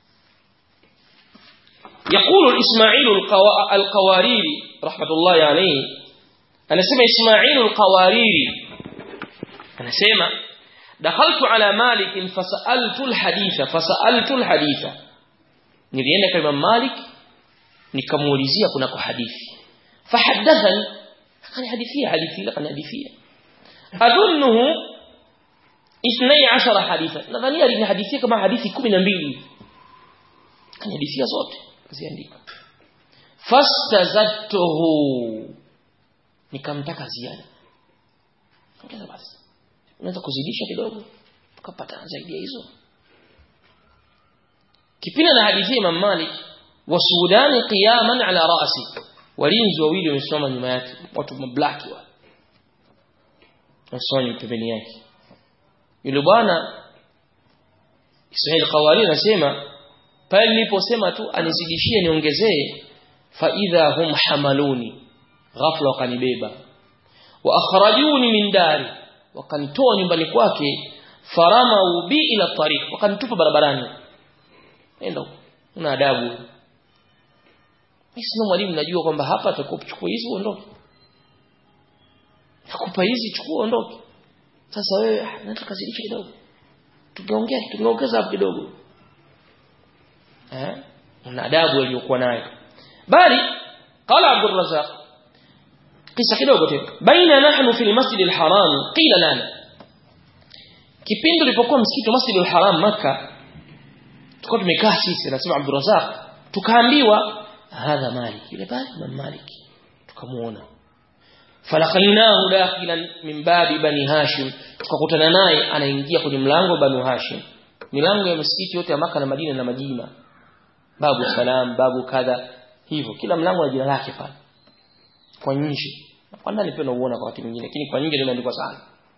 يقول إسماعيل القواريري رحمة الله عليه أنا سمع إسماعيل القواريري أنا سمع دخلت على مالك فسألت الحديث فسألت الحديث نرينا كلمة مالك نكموليزيا كناكو حديث فحدثني قال حديثية حديثية قال حديثية أظنه اثني عشر حديثا nadhania alinihadithia kama hadithi 12 kanihadithia zote kaziandika fastazadtuhu nikamtaka ziada ongeza basi unaweza kuzidisha kidogo tukapata zaidi ya hizo kipindi na hadithi Imam Malik wa Sudani qiyaman ala ra'si walinzi wawili wamesimama nyuma yake watu mablaki wa wasimama pembeni yake yule bwana Ismail Qawari anasema pale niliposema tu anizidishie niongezee fa idha hum hamaluni ghafla wakanibeba wa akhrajuni min dari wakanitoa nyumbani kwake farama bi ila tariq wakanitupa barabarani nenda una adabu mimi sina mwalimu najua kwamba hapa atakuchukua hizi uondoke nakupa hizi chukua uondoke sasa wewe nataka kazidisha kidogo tungeongea tungeongeza hapo kidogo eh na adabu aliyokuwa nayo bali qala Abdul Razzaq kisa kidogo tena baina nahnu fi al-masjid al-haram qila lana kipindi tulipokuwa msikiti wa Masjid al-Haram Makkah tulikuwa tumekaa sisi nasema Abdul Razzaq tukaambiwa hadha Malik yule pale Imam Malik tukamuona falaqainahu dakhilan min babi bani Hashim tukakutana naye anaingia kwenye mlango wa bani Hashim milango ya msikiti yote ya Maka na Madina na majina babu salam babu kadha hivyo kila mlango na jina lake pale kwa nje kwa ndani pia unauona kwa wakati mwingine lakini kwa nje ndio imeandikwa sana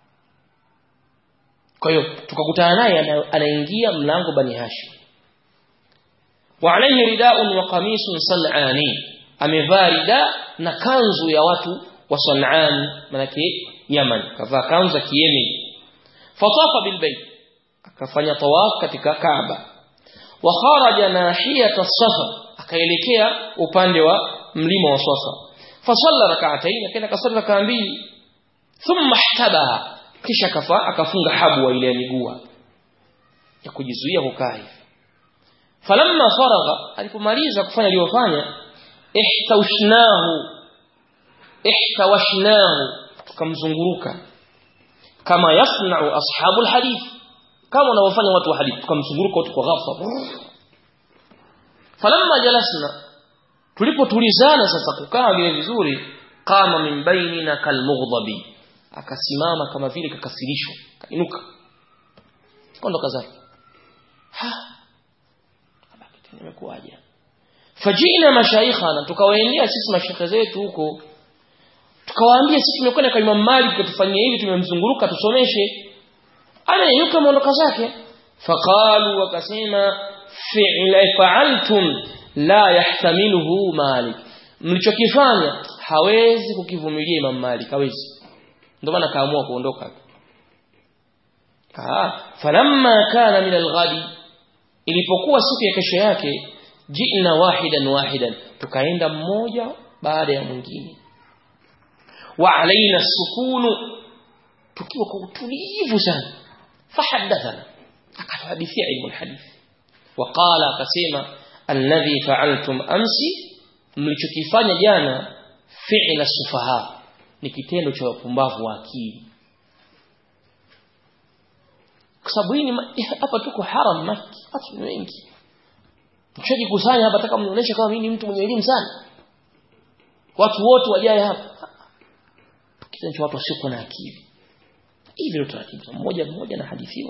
kwa hiyo tukakutana naye anaingia mlango bani Hashim wa alayhi rida'un wa qamisun san'ani amevaa rida na kanzu ya watu wa San'an manake Yaman kavaa kanzu ya Kiyemen fatafa bil bayt akafanya tawaf katika Kaaba wa kharaja nahiyata as-Safa akaelekea upande wa mlima wa Safa fasalla rak'atayn akaenda kasali rak'a mbili thumma ihtabaha kisha kafa akafunga habu ile ya miguu ya kujizuia kukaa hivi falamma faragha alipomaliza kufanya aliyofanya ihtawshnahu ihtawashnahu tukamzunguruka kama yasna'u ashabu alhadith kama wanavyofanya watu wa hadith tukamzunguruka watu kwa ghafla falamma jalasna tulipotulizana sasa kukaa vile vizuri kama min bainina kalmughdabi akasimama kama vile kakasirishwa kainuka kondoka zake ha nimekuaje fajina mashaikhana tukawaendea sisi mashekhe zetu huko tukawaambia sisi tumekwenda kwa Imam Malik kutufanyia hivi tumemzunguruka tusomeshe anayuka maondoka zake faqalu wakasema fi'la fa'altum la yahtamiluhu Malik mlichokifanya hawezi kukivumilia Imam Malik hawezi ndio maana kaamua kuondoka ah falamma kana min alghadi ilipokuwa siku ya kesho yake jina wahidan wahidan tukaenda mmoja baada ya mwingine wa alaina sukunu tukiwa kwa utulivu sana fahaddathana akatuhadithia ilmu alhadith waqala akasema alladhi fa'altum amsi mlichokifanya jana fi'la sufaha ni kitendo cha wapumbavu wa akili kwa sababu hii hapa tuko haram maki watu ni wengi mshajikusanya hapa nataka mnionyeshe kama mimi ni mtu mwenye elimu sana watu wote wajae hapa kitendo cha watu wasiokuwa na akili hivi ndio taratibu mmoja mmoja na hadithiwa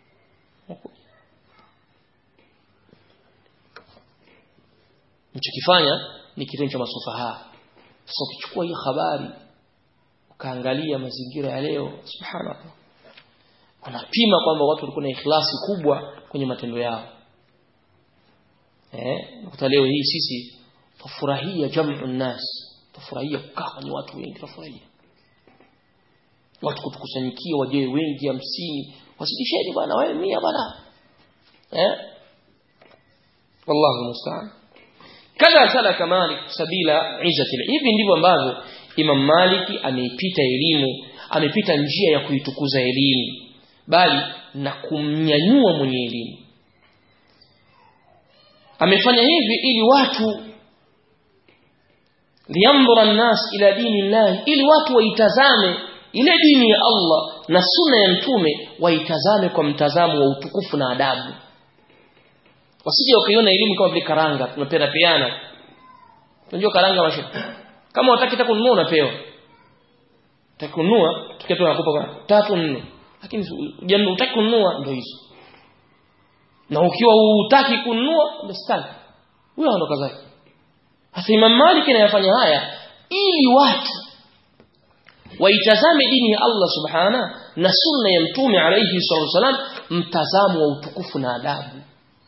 mchokifanya ni kitendo cha masufaha sasa ukichukua hii habari ukaangalia mazingira ya leo subhanallah unapima kwamba watu walikuwa na ikhlasi kubwa kwenye matendo yao eh ukuta leo hii sisi tufurahia jamu nas tufurahia kukaa kwenye watu wengi tufurahia watu kutukusanyikia waje wengi hamsini wasidisheni bwana wewe 100 bwana eh wallahu musta'an kadha salaka malik sabila izzati hivi ndivyo ambavyo imam maliki ameipita elimu amepita njia ya kuitukuza elimu bali na kumnyanyua mwenye elimu amefanya hivi ili watu liyandhura an-nas ila dini Allah ili watu waitazame ile dini ya Allah na sunna ya mtume waitazame kwa mtazamo wa utukufu na adabu wasije wakaiona elimu kama vile karanga tunapenda peana unajua karanga washe kama unataka kununua unapewa utakununua tukiwa tunakupa kwa tatu nne lakini jambo utaki kununua ndio hizo na ukiwa utaki kununua ndio staki huyo anaondoka zake hasa Imam Malik anayafanya haya ili watu waitazame dini ya Allah subhana na sunna ya mtume alayhi wasallam mtazamo wa utukufu na adabu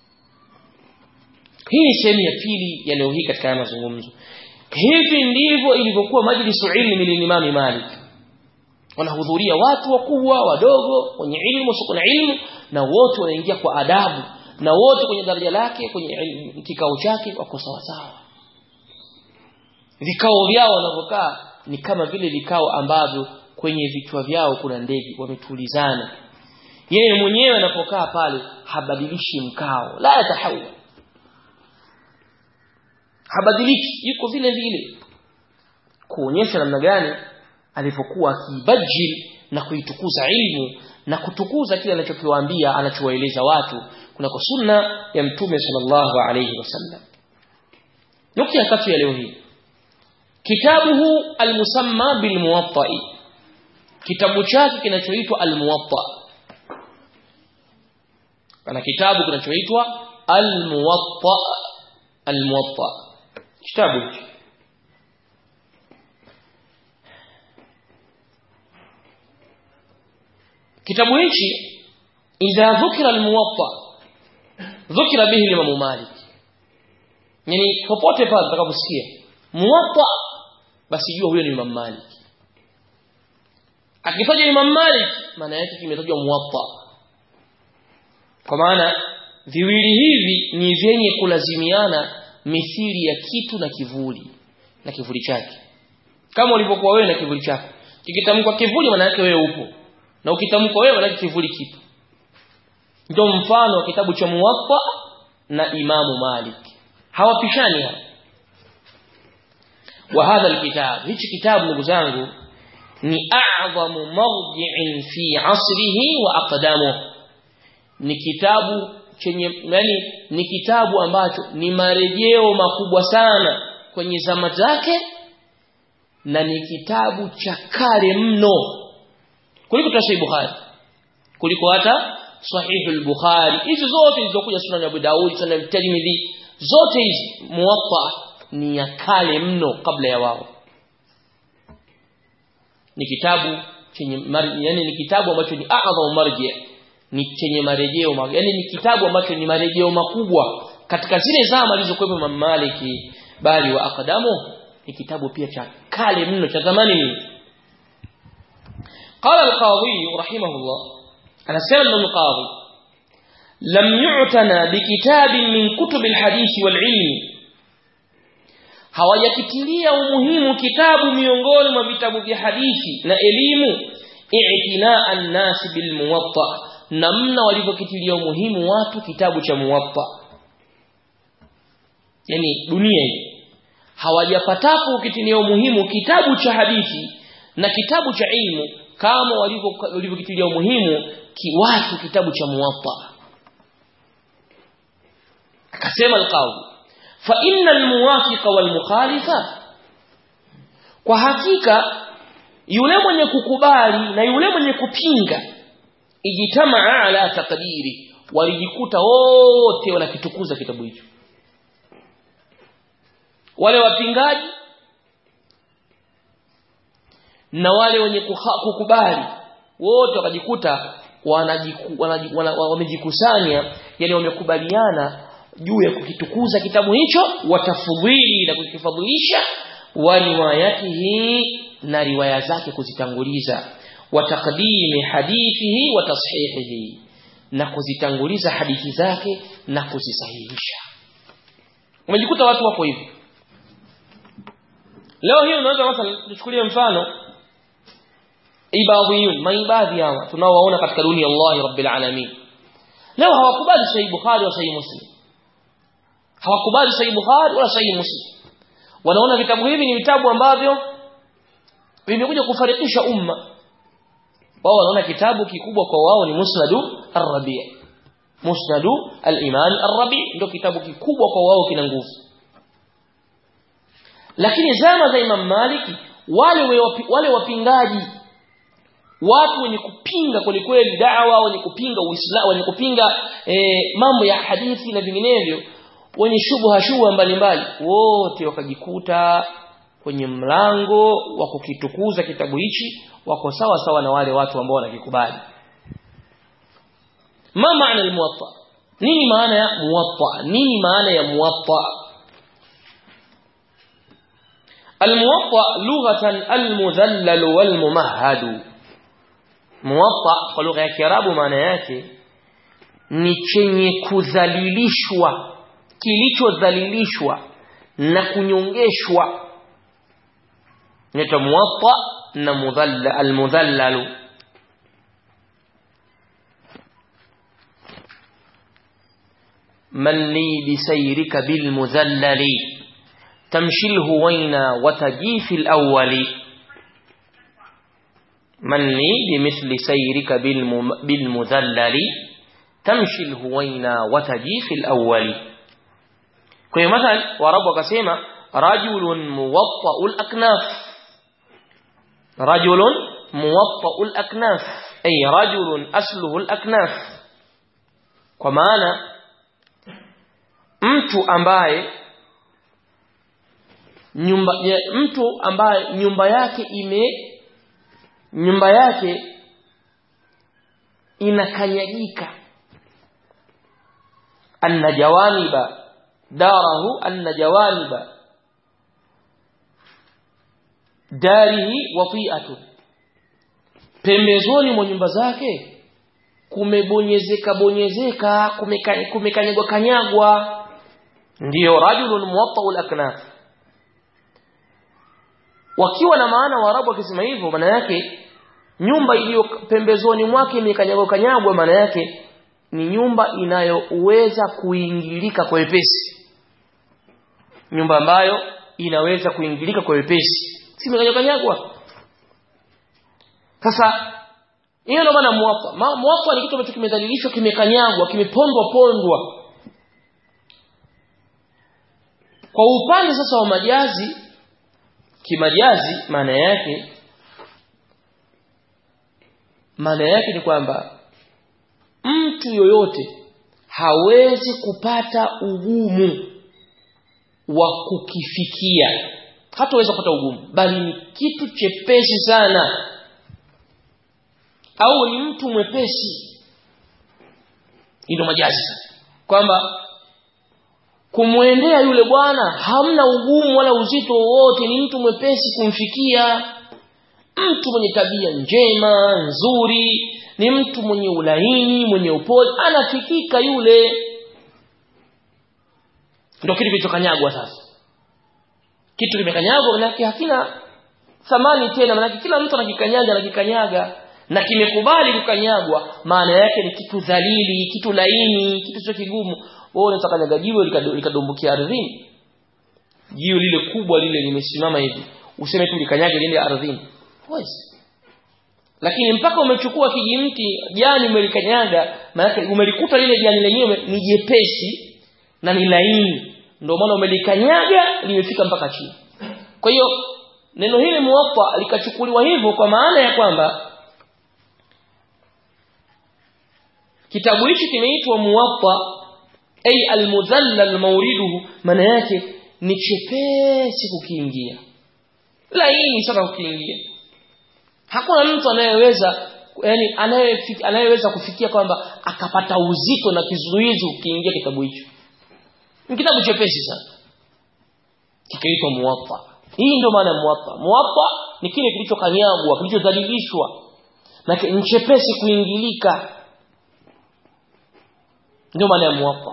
hii ni sehemu ya pili ya leo hii katika mazungumzo hivi ndivyo ilivyokuwa majlisu ilmi lilimami Malik wanahudhuria watu wakubwa wadogo wenye ilmu sio na ilmu na wote wanaingia kwa adabu na wote kwenye daraja lake kwenye kikao chake wako sawa sawa vikao vyao wanavyokaa ni kama vile vikao ambavyo kwenye vichwa vyao kuna ndege wametulizana yeye mwenyewe anapokaa pale habadilishi mkao la yatahawwa habadiliki yuko vile vile kuonyesha namna gani alivyokuwa akibajil na kuitukuza ilmu na kutukuza kile anachokiwaambia anachowaeleza watu kunako sunna ya mtume sallallahu alayhi wasallam nukta ya tatu ya leo hii kitabuhu almusamma bilmuwatta'i kitabu chake kinachoitwa almuwatta ana kitabu kinachoitwa almuwatta almuwatta kitabu hichi kitabu hichi idha dhukira almuwatta dhukira bihi Imam Malik yani popote pale utakaposikia muwatta basi jua huyo ni Imam Malik akitajwa Imam Malik maana yake kimetajwa muwatta kwa maana viwili hivi ni vyenye kulazimiana mithili ya kitu na kivuli na kivuli chake kama ulivyokuwa wewe na kivuli chako kikitamkwa kivuli maana yake wewe upo na ukitamkwa wewe maana kivuli kipo ndio mfano wa kitabu cha muwatta na imamu malik hawapishani hapa wa hadha alkitab hichi kitabu ndugu zangu ni a'zamu mawdi'in fi 'asrihi wa aqdamu ni kitabu chenye yani ni kitabu ambacho ni marejeo makubwa sana kwenye zama zake na ni kitabu cha kale mno kuliko Sahih Bukhari kuliko hata Sahih al-Bukhari hizi zote zilizokuja Sunan Abu Daud Sunan Tirmidhi zote hizi muwatta ni ya kale mno kabla ya wao ni kitabu chenye yani ni kitabu ambacho ni a'dhamu marji ni chenye marejeo yani ni kitabu ambacho ni marejeo makubwa katika zile zama alizokuwepo Imam Maliki bali wa aqdamu ni kitabu pia cha kale mno cha zamani mno قال القاضي رحمه الله أنا سأل القاضي لم يعتنى بكتاب من كتب الحديث والعلم hawajakitilia umuhimu kitabu miongoni mwa vitabu vya hadithi na elimu i'tinaa an-nas bil muwatta namna walivyokitilia umuhimu watu kitabu cha muwatta yani dunia hii hawajapatapo ukitilia umuhimu kitabu cha hadithi na kitabu cha ilmu kama walivyokitilia umuhimu kiwatu kitabu cha muwatta akasema alqawi fa innal muwafiqa wal mukhalifa kwa hakika yule mwenye kukubali na yule mwenye kupinga ijitamaa ala taqdiri walijikuta wote wanakitukuza kitabu hicho wale wapingaji na wale wenye kukubali wote wakajikuta wamejikusanya yani wamekubaliana juu ya kukitukuza kitabu hicho watafudhili na kukifadhilisha wa riwayatihi na riwaya zake kuzitanguliza wa taqdimi hadithihi wa tashihihi na kuzitanguliza hadithi zake na kuzisahihisha umejikuta watu wako hivi leo hii unaweza مثلا tuchukulie mfano ibadhiyun maibadhi hawa tunaowaona katika dunia Allah rabbil alamin leo hawakubali sahih bukhari wa sahih muslim hawakubali sahih bukhari wala sahih muslim wanaona vitabu hivi ni vitabu ambavyo vimekuja kufarikisha umma wao wanaona kitabu kikubwa kwa wao ni musnadu ar-rabi' musnadu al-imam ar-rabi' ndio kitabu kikubwa kwa wao kina nguvu lakini zama za Imam Maliki wale wale wapingaji watu wenye kupinga kwelikweli da'wa wenye kupinga uislamu wenye kupinga e, mambo ya hadithi na vinginevyo wenye shubha shubha mbalimbali wote wakajikuta kwenye mlango wa kukitukuza kitabu hichi wako sawa sawa na wale watu ambao wanakikubali ma maana almuwatta nini maana ya muwatta nini maana ya muwatta الموطأ لغة المذلل والممهد موطأ kwa lugha ya Kiarabu maana yake ni chenye kudhalilishwa kilichodhalilishwa na kunyongeshwa inaitwa muwatta na mudhalla almudhallalu man li bisayrika bilmudhallali تمشي الهوينا وتجي في الأول مني بمثل سيرك بالم... بالمذلل تمشي الهوينا وتجي في الأول كي مثلا وربك سيما رجل موطأ الأكناف رجل موطأ الأكناف أي رجل أسله الأكناف kwa maana mtu ambaye nyumba ya, mtu ambaye nyumba yake ime nyumba yake inakanyagika anna jawaniba darahu anna jawaniba darihi wati'atu pembezoni mwa nyumba zake kumebonyezeka bonyezeka kumekanyagwa kanyagwa ndiyo rajulun muwatta'ul aknaf wakiwa na maana waarabu wakisema hivyo maana yake nyumba iliyo pembezoni mwake imekanyagwa kanyagwa maana yake ni nyumba inayoweza kuingilika kwa wepesi nyumba ambayo inaweza kuingilika kwa wepesi si imekanyagwa kanyagwa sasa hiyo ndio maana muwafa muwafa ni kitu ambacho kimedhalilishwa kimekanyagwa kimepondwa pondwa kwa upande sasa wa majazi kimajazi maana yake maana yake ni kwamba mtu yoyote hawezi kupata ugumu wa kukifikia hataweza kupata ugumu bali ni kitu chepesi sana au ni mtu mwepesi ndio majazi kwamba kumwendea yule bwana hamna ugumu wala uzito wowote ni mtu mwepesi kumfikia mtu mwenye tabia njema nzuri ni mtu mwenye ulaini mwenye upole anafikika yule ndio kitu kilichokanyagwa sasa kitu kimekanyagwa manake hakina thamani tena manake kila mtu anakikanyaga anakikanyaga na kimekubali kukanyagwa maana yake ni kitu dhalili kitu laini kitu sio kigumu wewe unaweza kanyaga jiwe likadumbukia ardhini jiwe lile kubwa lile limesimama hivi useme tu likanyage lile ardhini huwezi lakini mpaka umechukua kijimti jani umelikanyaga maana umelikuta lile jani lenyewe ni jepesi na ni laini ndio maana umelikanyaga limefika mpaka chini kwa hiyo neno hili muwaffa likachukuliwa hivyo kwa maana ya kwamba kitabu hichi kimeitwa muwaffa ay almudhallal mawriduhu maana yake ni chepesi kukiingia laini sana kukiingia hakuna mtu anayeweza yani anayeweza kufikia kwamba akapata uzito na kizuizi ukiingia kitabu hicho ni kitabu chepesi sana kikaitwa muwatta hii ndio maana muwatta muwatta ni kile kilichokanyagwa kilichodhalilishwa na ni chepesi kuingilika ndio maana ya muwatta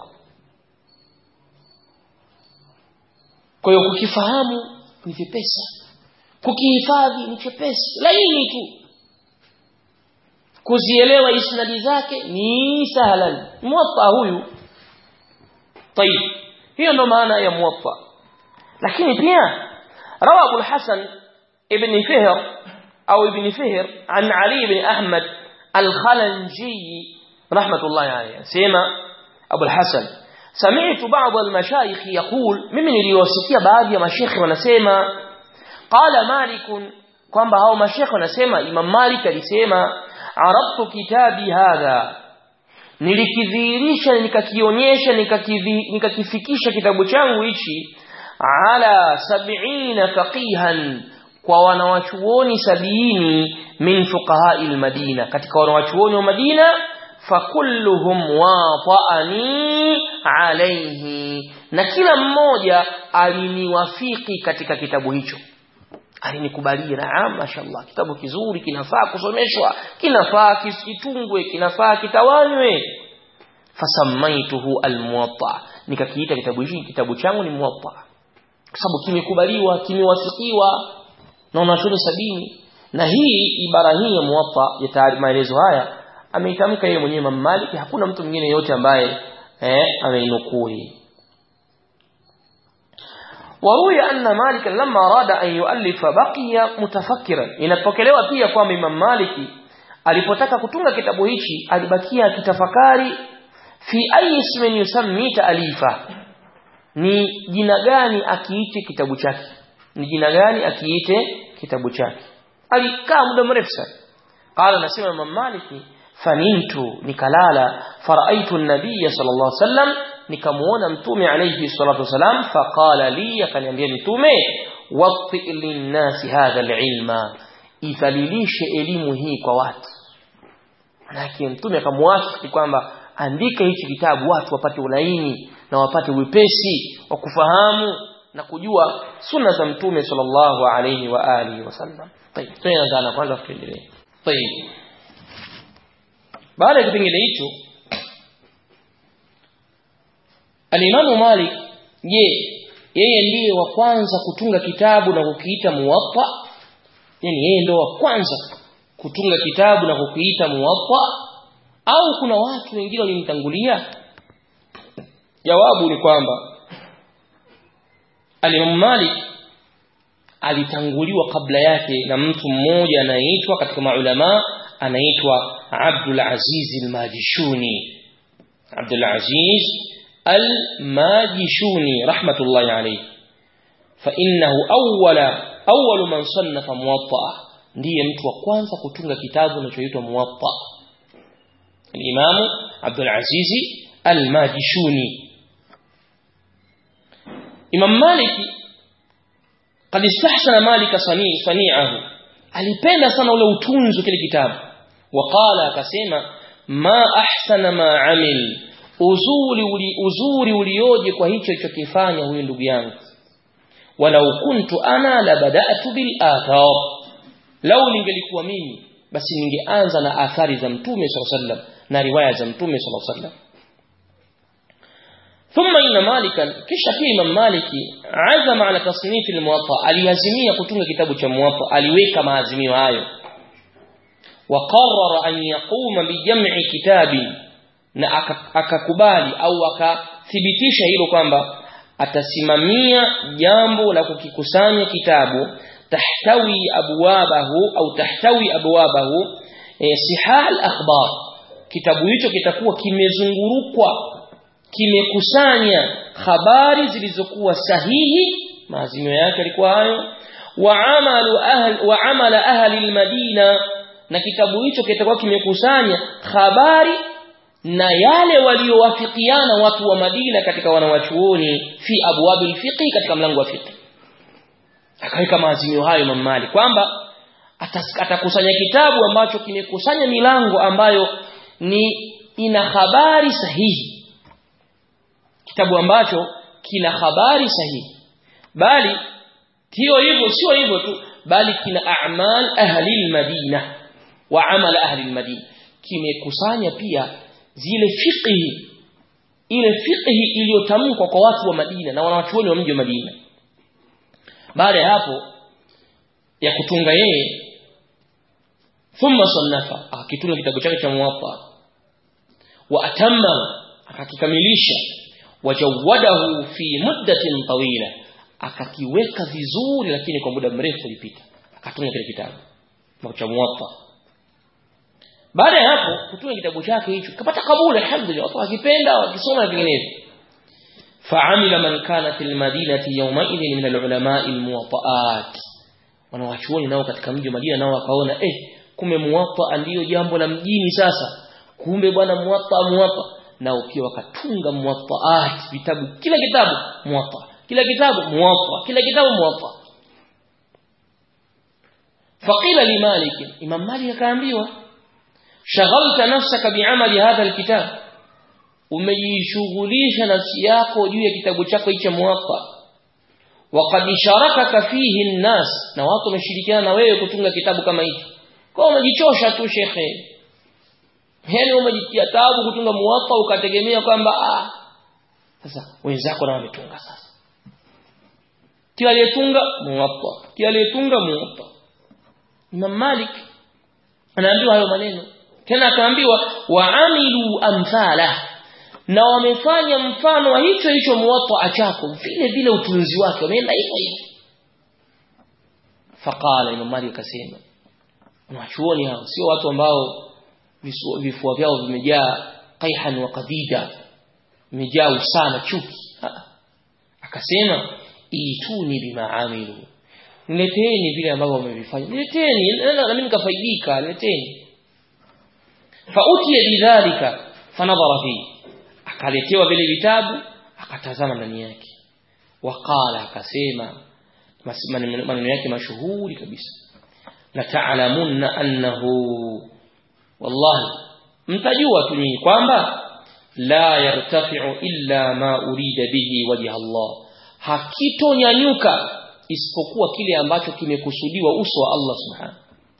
kwa hiyo kukifahamu ni vipesa kukihifadhi ni chepesi laini tu kuzielewa isnadi zake ni sahlan muwatta huyu طيب hiyo ndo maana ya muwatta lakini pia rawa Abu al-Hasan ibn Fihr au ibn Fihr an Ali ibn Ahmad al-Khalanji rahmatullahi alayhi sema Abu al-Hasan سمعت بعض المشايخ يقول mimi niliwasikia baadhi ya mashekhi wanasema qala malik kwamba hao mashekhi wanasema Imam Malik alisema arabtu kitabi hadha nilikidhihirisha nikakionyesha nikakifikisha kitabu changu hichi ala sab'ina faqihan kwa wanawachuoni sabini min fuqaha madina katika wanawachuoni wa Madina fakulluhum wata'ani alayhi na kila mmoja aliniwafiki katika kitabu hicho alinikubalia naam mashallah kitabu kizuri kinafaa kusomeshwa kinafaa kitungwe kinafaa kitawanywe fasamaituhu almuwatta nikakiita kitabu hichi kitabu changu ni muwatta kwa sababu kimekubaliwa kimewasikiwa na wanachuoni sabini na hii ibara hii ya muwatta ya maelezo haya ameitamka yeye mwenyewe Imam Malik hakuna mtu mwingine yote ambaye eh ameinukuu hii وروي أن مالك لما أراد أن يؤلف بقي متفكرا inapokelewa pia kwamba Imam Maliki alipotaka kutunga kitabu hichi alibakia kitafakari fi ayi ismin yusammi taalifa ni jina gani akiite kitabu chake ni jina gani akiite kitabu chake alikaa muda mrefu sana qala nasema Imam Maliki fanintu nikalala faraitu an-nabiy sallallahu alaihi wasallam nikamuona mtume alayhi salatu wasalam faqala li akaniambia mtume waqti linnasi hadha alilma idhalilishe elimu hii kwa watu manake mtume akamwafiki kwamba andika hichi kitabu watu wapate ulaini na wapate wepesi wa kufahamu na kujua sunna za mtume sallallahu alayhi wa alihi wasallam طيب tunaanza kwanza tuendelee طيب baada ya kipengele hicho Alimamu Malik je yeye ndiye wa kwanza kutunga kitabu na kukiita Muwatta yani yeye ndio wa kwanza kutunga kitabu na kukiita Muwatta au kuna watu wengine walimtangulia jawabu ni kwamba Alimamu Malik alitanguliwa kabla yake na mtu mmoja anaitwa katika maulama anaitwa Abdul Aziz al-Majishuni Abdul Aziz الماجشوني رحمة الله عليه فإنه أول أول من صنف موطأ ndiye mtu wa kwanza kutunga kitabu kinachoitwa Muwatta al-Imam Abdul Aziz al-Majishuni Imam Malik قد استحسن مالك صنيعه alipenda sana ule utunzi kile kitabu waqala akasema ma ahsana ma amil uzuri uli, uzuri ulioje kwa hicho alichokifanya huyu ndugu yangu walau kuntu ana la bada'tu bil athar lau ningelikuwa mimi basi ningeanza na athari za mtume sallallahu alaihi wasallam na riwaya za mtume sallallahu alaihi wasallam ثم إن مالكا kisha pia Imam Maliki azama ala tasnif al-Muwatta aliazimia kutunga kitabu cha Muwatta aliweka maazimio hayo وقرر أن يقوم بجمع كتاب na akakubali au akathibitisha hilo kwamba atasimamia jambo la kukikusanya kitabu tahtawi abwabahu au tahtawi abwabahu e, sihah al-akhbar kitabu hicho kitakuwa kimezungurukwa kimekusanya habari zilizokuwa sahihi maazimio yake yalikuwa hayo wa amalu ahli wa amala ahli al-madina na kitabu hicho kitakuwa kimekusanya habari na yale waliowafikiana watu wa Madina katika wanawachuoni fi abwabil fiqh katika mlango wa fiqh akaweka maazimio hayo Imam Malik kwamba atakusanya kitabu ambacho kimekusanya milango ambayo ni ina habari sahihi kitabu ambacho kina habari sahihi bali hiyo hivyo sio hivyo tu bali kina a'mal ahli al-Madina wa amal ahli al-Madina kimekusanya pia zile fiqhi ile fiqhi iliyotamkwa kwa watu wa Madina na wanawachuoni wa mji wa Madina baada ya hapo ya kutunga yeye thumma sannafa akitunga kitabu chake cha muwatta wa atamma akakikamilisha wajawadahu fi muddatin tawila akakiweka vizuri lakini kwa muda mrefu ulipita akatunga kile kitabu cha muwatta baada ya hapo kutunga kitabu chake hicho kapata kabuli alhamdulillah watu wakipenda wakisoma na vinginevyo fa'amila man kana fil madinati yawma idhin min al-ulama al-muwatta'at wanawachuoni nao katika mji wa Madina nao wakaona eh kumbe muwatta ndio jambo la mjini sasa kumbe bwana muwatta muwatta nao pia wakatunga muwatta'at vitabu kila kitabu muwatta kila kitabu muwatta kila kitabu muwatta faqila li malik imam malik akaambiwa shaghalta nafsaka bi'amali hadha alkitab umejishughulisha nafsi yako juu ya kitabu chako hicho muwatta waqad sharakaka fihi an-nas na watu wameshirikiana na wewe kutunga kitabu kama hicho kwa umejichosha tu shekhe yani umejitia tabu kutunga muwatta ukategemea kwamba ah sasa wenzako nao wametunga sasa kila aliyetunga muwatta kila aliyetunga muwatta Imam Malik anaambiwa hayo maneno tena akaambiwa waamilu amthala na wamefanya mfano wa hicho hicho muwatta chako vile vile utunzi wake wameenda hivyo hivyo faqala imam malik akasema wanachuoni hao sio watu ambao vifua vyao vimejaa qaihan wa qadida vimejaa usana chuki akasema ituni bima amilu nileteni vile ambavyo wamevifanya nileteni na mimi nikafaidika nileteni fautiya bidhalika fanadhara fihi akaletewa vile vitabu akatazama ndani yake waqala akasema maneno yake mashuhuri kabisa la ta'lamunna annahu wallahi mtajua tu nyinyi kwamba la yartafi'u illa ma urida bihi wajha Allah hakitonyanyuka isipokuwa kile ambacho kimekusudiwa uso wa Allah subhanahu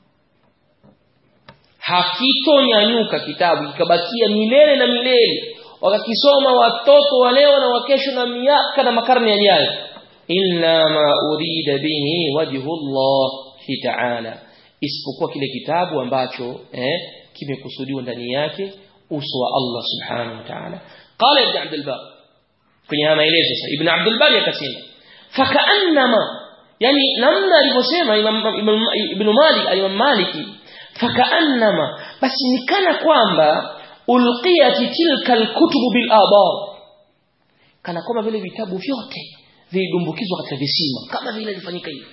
hakitonyanyuka kitabu kikabakia milele na milele wakakisoma watoto wa leo na wakesho na miaka na makarne yajayo illa ma urida bihi wajhu Allah ta'ala isipokuwa kile kitabu ambacho eh, kimekusudiwa ndani yake uso wa Allah subhanahu wa ta'ala qala ibn abd al-bar kwenye haya maelezo sasa ibn abd al-bar akasema fakaannama yani namna alivyosema ibn malik al-imam maliki fakaannama basi nikana kwamba ulqiyat tilka alkutubu bil abar kana kwamba vile vitabu vyote vilidumbukizwa katika visima kama vile ilifanyika hivi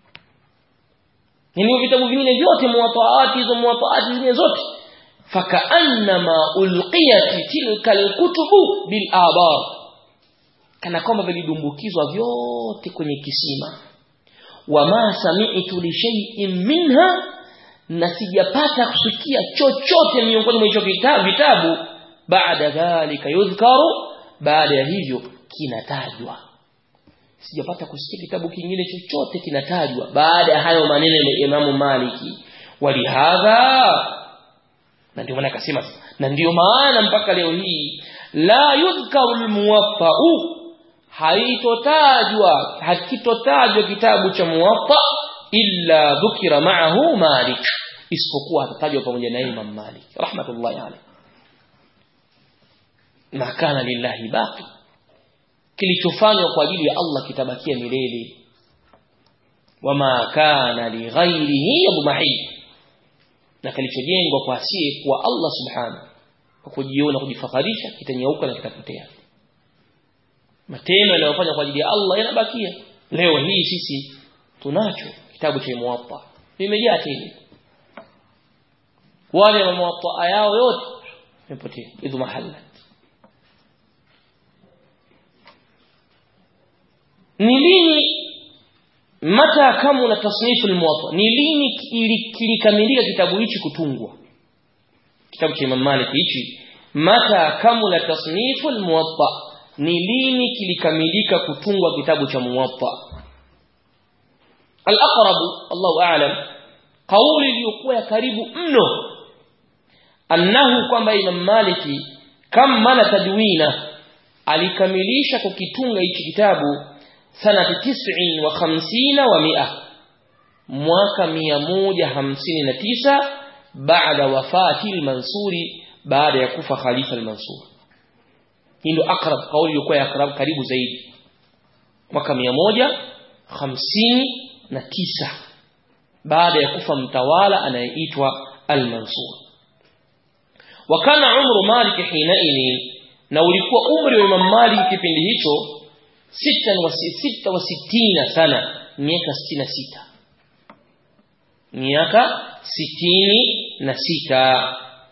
yani vitabu vingine vyote muwataati hizo muwataati zingine zote fakaannama ulqiyat tilka alkutubu bil abar kana kwamba vilidumbukizwa vyote kwenye kisima wama sami'tu li shay'in minha na sijapata kusikia chochote miongoni mwa hicho vitabu baada dhalika yudhkaru baada ya hivyo kinatajwa sijapata kusikia kitabu kingine chochote kinatajwa baada ya hayo maneno ya Imamu Maliki walihadha na ndio maana akasema na ndio maana mpaka leo hii la yudhkaru almuwaffa'u haitotajwa hakitotajwa kitabu cha muwaffa illa dhukira ma'ahu Malik isipokuwa atatajwa pamoja na Imam Malik rahmatullahi alayhi ma kana lillahi baqi kilichofanywa kwa ajili ya Allah kitabakia milele wama kana li ghairihi yabmahi na kilichojengwa kwa asiye kwa Allah subhanahu kwa kujiona kujifakharisha kitanyauka na kitapotea matendo yanayofanywa kwa ajili ya Allah yanabakia leo hii sisi tunacho kitabu cha muwatta vimejaa tele wale wa muwatta yao yote yamepotea idhu mahalla ni lini mata kamula tasnifu almuwatta ni lini kilikamilika kitabu hichi kutungwa kitabu cha Imam Malik hichi mata kamula tasnifu almuwatta ni lini kilikamilika kutungwa kitabu cha muwatta al-aqrab Allahu a'lam kauli iliyokuwa ya karibu mno annahu kwamba Imam Maliki kama tadwina alikamilisha kukitunga hichi kitabu sanati 59 wa mia mwaka 159 baada wafati al-Mansuri baada ya kufa Khalifa al-Mansur hii ndio akrab kauli iliyokuwa ya akrab karibu zaidi mwaka 159 baada ya kufa mtawala anayeitwa al-Mansur wakana umru Malik hinaini na ulikuwa umri wa Imam Malik kipindi hicho sita wa sita wa sitina sana miaka 66 miaka sitini na sita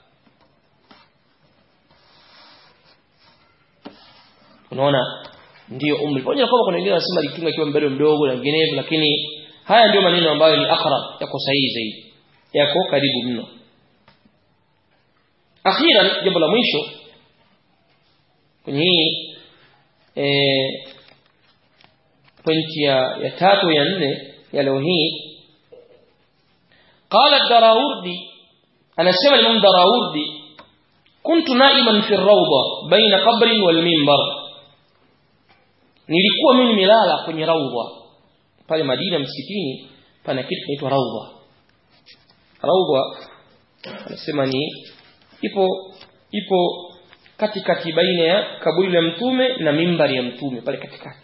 unaona ndio umri pamoja na kwamba kuna wengine wanasema alitunga akiwa bado mdogo na vinginevyo lakini haya ndio maneno ambayo ni akrab yako sahihi zaidi yako karibu mno akhiran jambo la mwisho kwenye hii eh pointi ya, ya tatu ya nne ya leo hii قال الدراوردي أنا سمع الإمام دراوردي كنت نائما في الروضة بين قبر والمنبر nilikuwa mimi nimelala kwenye raudha pale Madina msikitini pana kitu kinaitwa raudha raudha anasema ni ipo ipo katikati baina ya kaburi la mtume na mimbari ya mtume pale katikati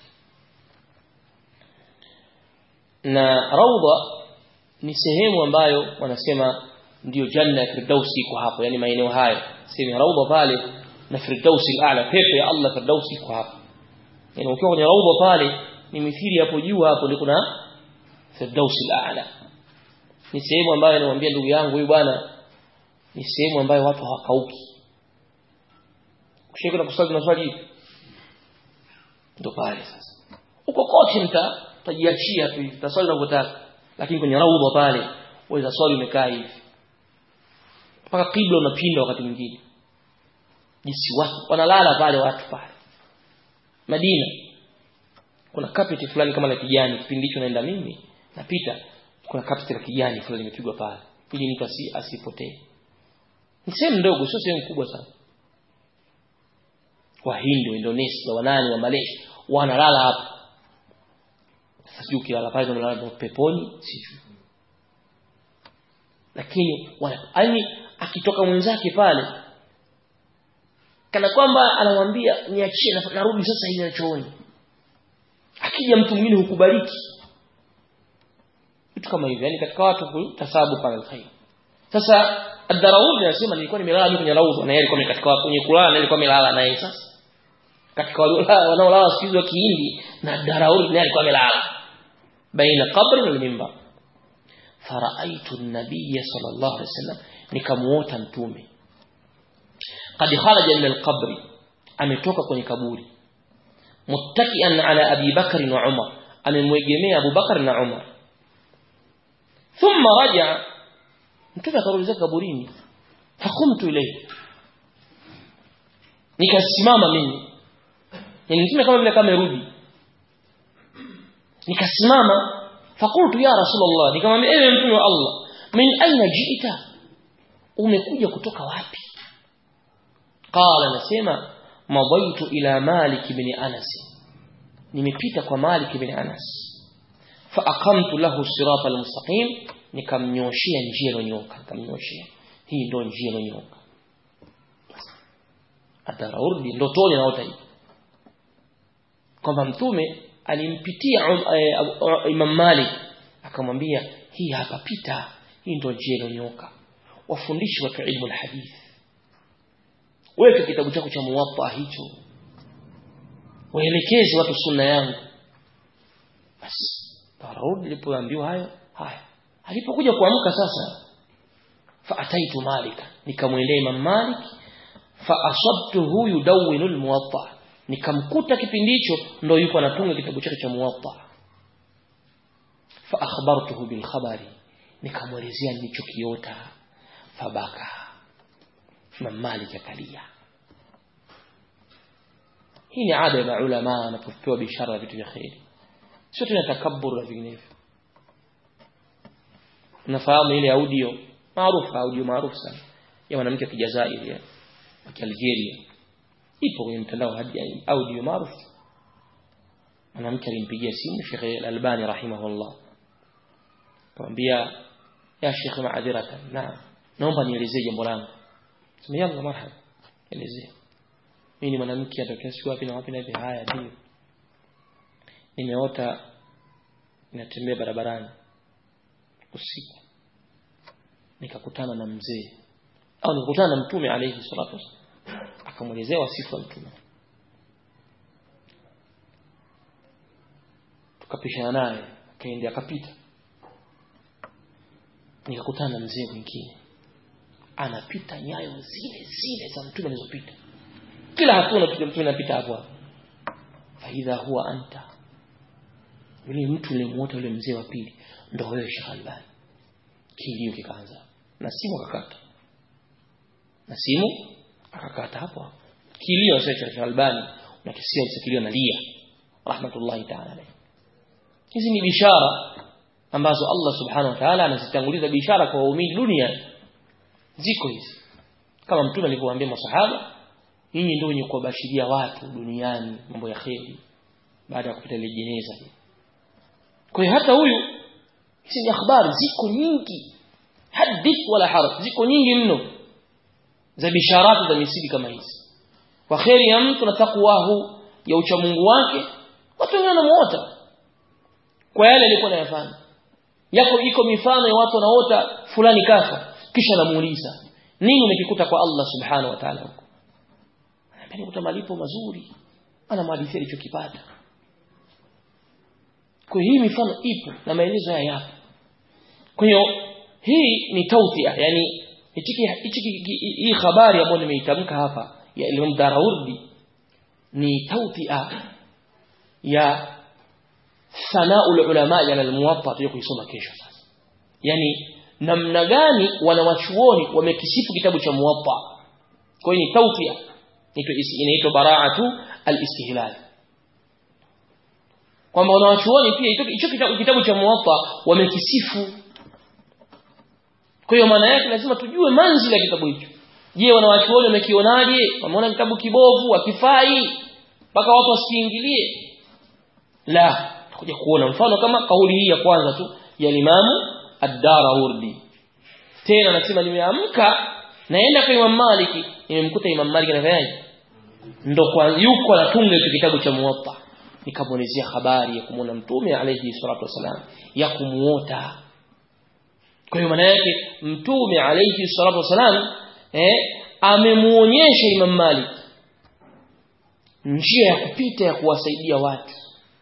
na raudha ni sehemu ambayo wanasema ndiyo janna ya firdausi iko hapo yani maeneo hayo sehemu ya raudha pale na firdausi ala pepo ya Allah firdausi iko hapo yani ukiwa kwenye raudha pale ni mithili hapo juu hapo ndio kuna firdausi ala ni sehemu ambayo namwambia ndugu yangu huyu bwana ni sehemu ambayo watu hawakauki kushika na kusali na swali ndo pale sasa uko kote mta tajiachia tu hivi taswali unavyotaka lakini kwenye raudha pale waweza swali umekaa hivi mpaka kibla unapinda wakati mwingine jinsi watu wanalala pale watu pale Madina kuna carpet fulani kama la kijani kipindi hicho naenda mimi napita kuna carpet la kijani fulani limepigwa pale ili mtu asi, asipotee ni sehemu ndogo sio sehemu kubwa sana wahindi wa Indonesia wanani wa Malaysia wanalala hapa sasa ukilala pale unalala peponi sijui lakini yani akitoka mwenzake pale kana kwamba anamwambia niachie narudi sasa hivi chooni akija mtu mwingine hukubaliki vitu kama hivyo yani katika watu kutasabu pale alkhair sasa ad-Darawudi anasema nilikuwa nimelala mimi kwenye raudha na yeye alikuwa katika kwenye kulala na alikuwa amelala naye sasa katika wanaolala siku wa Kihindi na Darawudi naye alikuwa amelala baina qabri na mimbar faraitu an-nabiy sallallahu alaihi wasallam nikamuota mtume qad kharaja min al-qabri ametoka kwenye kaburi muttakian ala abi bakr wa umar amemwegemea abu bakar na umar thumma raja mtume akarudi zake kaburini fakumtu ilayhi nikasimama mimi yani mtume kama vile kama amerudi nikasimama fakultu ya rasulullah nikamwambia ewe mtume wa Allah min aina jiita umekuja kutoka wapi qala nasema madaitu ila malik ibn anas nimepita kwa malik ibn anas fa aqamtu lahu sirata almustaqim nikamnyoshia njia iliyonyoka nikamnyoshia hii ndio njia iliyonyoka ataraudi ndotoni naota hivi kwamba mtume alimpitia um, uh, uh, Imam Malik akamwambia hii hapa pita hii ndio njia iliyonyoka wafundishi watu ilmu alhadith weka kitabu chako cha muwatta hicho waelekeze watu sunna yangu basi Daud alipoambiwa hayo haya alipokuja kuamka sasa fa ataitu Malik nikamwendea Imam Malik fa asabtuhu yudawwinu almuwatta nikamkuta kipindi hicho ndo yuko anatunga kitabu chake cha muwatta fa akhbartuhu bil khabari nikamwelezea nilichokiota fabaka Imam Malik akalia hii ni ada ya maulama wanapopewa bishara ya vitu vya khairi sio tena takabbur na vinginevyo unafahamu ile audio maarufu audio maarufu sana ya mwanamke wa Kijazairi ya Algeria ipo kwenye mtandao hadi audio maarufu mwanamke alimpigia simu Sheikh Al-Albani rahimahullah akamwambia ya Sheikh maadhiratan naam naomba nielezee jambo langu sema yangu marhaba elezea mimi ni mwanamke atokea siku wapi na wapi na hivi haya ndio nimeota ninatembea barabarani usiku nikakutana na mzee au nikakutana na mtume alayhi salatu wasallam akamwelezea wasifu wa mtume tukapishana naye akaenda akapita nikakutana na mzee mwingine anapita nyayo zile zile za mtume alizopita kila hatua unapiga mtume anapita hapo hapo faidha huwa anta yule mtu ulimuota yule mzee wa pili ndo wewe Sheikh Albani kilio kikaanza na simu akakata na simu akakata hapo hapo kilio cha Sheikh Albani unakisikia kilio nalia rahmatullahi ta'ala alayhi hizi ni bishara ambazo Allah subhanahu wa ta'ala anazitanguliza bishara kwa waumini duniani ziko hizi kama mtume alivyowaambia masahaba nyinyi ndio wenye kuwabashiria watu duniani mambo ya kheri baada ya kupita ile jeneza kwa hiyo hata huyu hizi ni habari ziko nyingi hadith wala haraj ziko nyingi mno za bisharati za misibi kama hizi kwa kheri ya mtu na takwahu ya uchamungu wake watu wengine wanamuota kwa yale alikuwa anayafanya yako iko mifano ya watu wanaota fulani kafa kisha namuuliza nini umekikuta kwa Allah subhanahu wa ta'ala huko anapenda malipo mazuri anamhadithia alichokipata kwa hii mifano ipo na maelezo haya yapo kwa hiyo hii ni tautia yani hichi hii habari ambayo nimeitamka hapa ya Imam Daraudi ni tautia ya sana'ul ulama ala al-muwatta tuyo kuisoma kesho sasa yani namna gani wanawachuoni wamekisifu kitabu cha muwatta kwa hiyo ni tautia inaitwa bara'atu al-istihlal kwamba wanawachuoni pia hicho kitabu, kitabu cha muwatta wamekisifu kwa hiyo maana yake lazima tujue manzila ya kitabu hicho je wanawachuoni wamekionaje wameona kitabu kibovu akifai mpaka watu wasiingilie la tutakuja kuona mfano kama kauli hii ya kwanza tu ya Imamu Ad-Darawurdi tena anasema nimeamka naenda kwa Imam Maliki nimemkuta Imam Maliki anafanyaje ndo kwa yuko anatunga hicho kitabu cha Muwatta nikamwelezea habari ya kumwona mtume alayhi salatu wasalam ya kumuota kwa hiyo maana yake mtume alayhi salatu wasalam eh amemuonyesha Imam Malik njia ya kupita ya kuwasaidia watu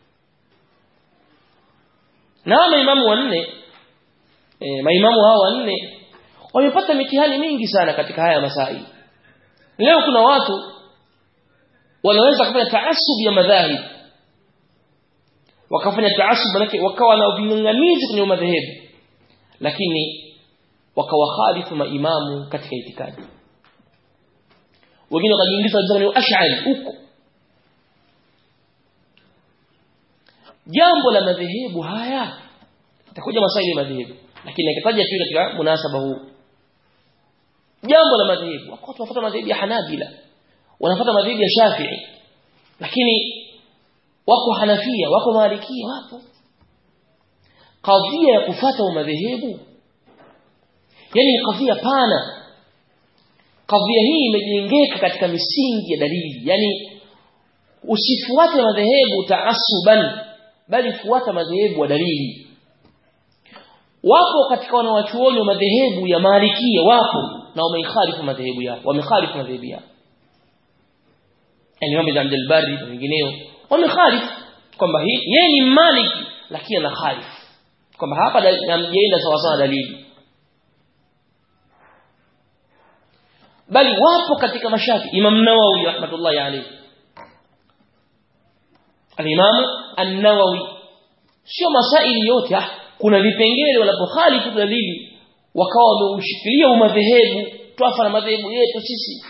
na maimamu wanne e, maimamu hao wanne wamepata mitihani mingi sana katika haya masai leo kuna watu wanaweza kufanya taasub ya madhahib wakafanya taasub manake wakawa na ving'ang'anizi kwenye madhehebu lakini wakawakhalifu maimamu katika itikadi wengine wakajiingiza katika ash'ari huko jambo la madhehebu haya itakuja masaili ya madhehebu lakini nikitaja tu katika munasaba huu jambo la madhehebu wako wanafuata madhehebu ya Hanabila wanafuata madhehebu ya Shafi'i lakini wako Hanafia wako Malikia wapo kadhia ya kufata madhehebu yani ni kadhia pana kadhia hii imejengeka katika misingi ya dalili yani usifuate madhehebu taasuban bali fuata madhehebu wa dalili wapo katika wanawachuoni wa madhehebu ya Malikia wapo na wameikhalifu madhehebu yao wamekhalifu madhehebu yao yani Imam Abdul Bari na wengineo wamekhalifu kwamba hii yeye ni Maliki lakini ana khalifu kwamba hapa hamjaenda sawa sawa dalili bali wapo katika mashafi Imam Nawawi rahmatullahi alayhi al-Imam An-Nawawi sio masaili yote ah kuna vipengele wanapokhalifu dalili wakawa wameushikilia umadhehebu twafa na madhehebu yetu sisi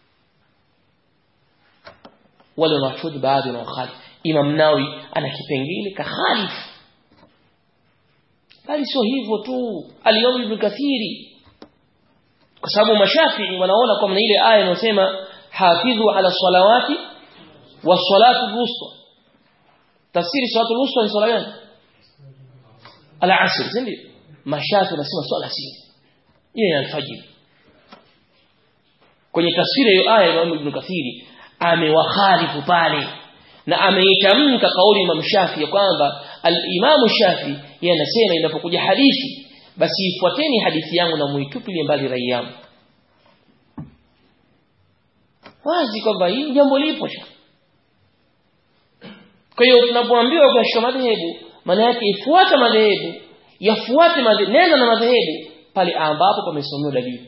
wale wanachuoni baadhi na wakhalifu Imam Nawawi ana kipengele kakhalifu bali sio hivyo tu al-Imam Ibn Kathiri kwa sababu mashafii wanaona kwamba ile aya inayosema hafidhu ala salawati wa salatu wusta tafsiri salatu wusta ni swala gani al-asr ndio mashafi wanasema swala si ile ya alfajiri kwenye tafsiri hiyo aya Imam Ibn Kathiri amewakhalifu pale na ameitamka kauli Imam Shafi ya kwamba al-Imam Shafi yeye anasema inapokuja hadithi basi ifuateni hadithi yangu na muitupilie mbali rai yangu wazi kwamba hii jambo lipo kwa hiyo tunapoambiwa kushika madhehebu maana yake ifuata madhehebu yafuate madhehebu nenda na madhehebu pale ambapo pamesomewa dalili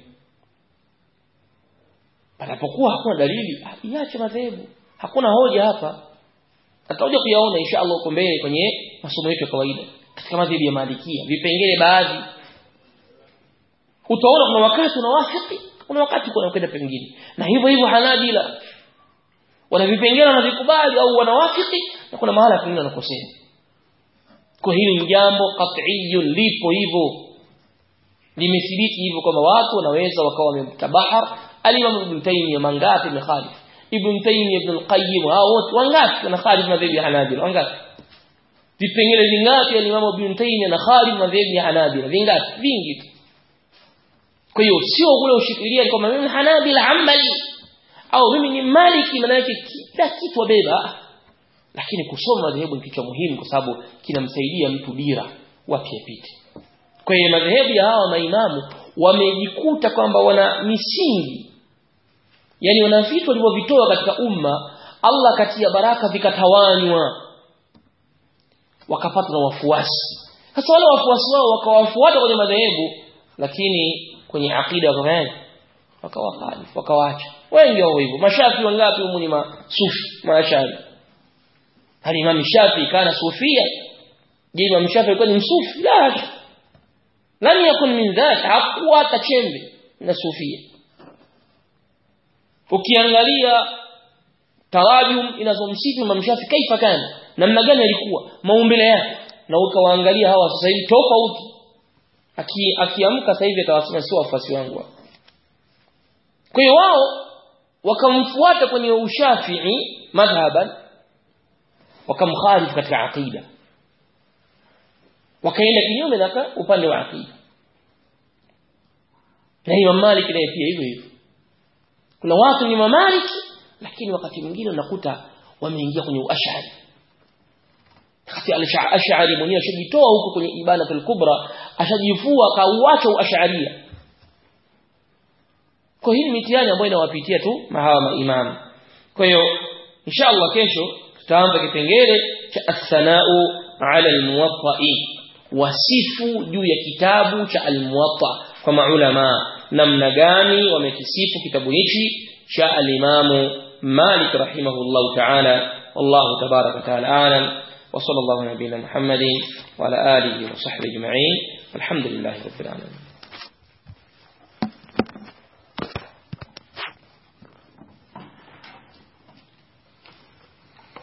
panapokuwa hakuna dalili iache madhehebu hakuna hoja hapa tutakuja kuyaona insha Allah huko mbele kwenye masomo yetu ya kawaida katika madhehebu ya Malikia vipengele baadhi utaona kuna wakati unawafiki kuna wakati kuna kwenda pengine na hivyo hivyo Hanabila wana vipengele wanavikubali au wanawafiki na kuna mahala pengine wanakosea kwa hili ni jambo qat'iyun lipo hivyo limethibiti hivyo kwamba watu wanaweza wakawa wamemtabahar al-Imam Ibn Taymiyyah mangapi mekhalif Ibn Taymiyyah Ibn al-Qayyim hao wote wangapi wanakhalif madhehebu ya Hanabila wangapi vipengele vingapi al-Imam Ibn Taymiyyah na khalif madhehebu ya Hanabila vingapi vingi tu kwa hiyo sio kule ushikilia kwamba mimi Hanabila Hanbali au mimi ni maliki maana yake kila kitu wabeba lakini kusoma madhehebu ni kitu muhimu kwa sababu kinamsaidia mtu dira wapi apite kwa hiyo madhehebu ya hawa maimamu wamejikuta kwamba wana misingi yani wana vitu walivyovitoa katika umma Allah katia baraka vikatawanywa wakapata na wafuasi sasa wale wafuasi wao wakawafuata kwenye madhehebu lakini kwenye akida wakafanyaje wakawakalifu wakawaacha wengi wao hivyo mashafi wangapi humu ni masufi mashafi hali imam shafi kana sufia je imam shafi alikuwa ni msufi la lam yakun min dhalik hakuwa hata chembe na sufia ukiangalia tarajum inazomsifu imam shafi kaifa kana namna gani alikuwa maumbile yake na ukawaangalia hawa sasa hivi tofauti akiamka sasa hivi atawasema sio wafuasi wangu kwa hiyo wao wakamfuata kwenye ushafii madhhaban wakamkhalifu katika aqida wakaenda kinyume na upande wa aqida na Imam Malik naye pia hivyo hivyo kuna watu ni mamaliki lakini wakati mwingine unakuta wameingia kwenye uashari kati al-ash'ari mwenyewe ashajitoa huko kwenye ibanatul kubra ashajifua kauacha uasharia kwa hii mitihani ambayo inawapitia tu mahawa maimamu kwa hiyo inshallah kesho tutaanza kipengele cha as-sana'u 'ala al-muwatta'i wasifu juu ya kitabu cha al-muwatta kwa maulama namna gani wamekisifu kitabu hichi cha al-imamu Malik rahimahullah ta'ala wallahu tabaraka ta'ala a'lam وصلى الله على نبينا محمد وعلى آله وصحبه أجمعين والحمد لله رب العالمين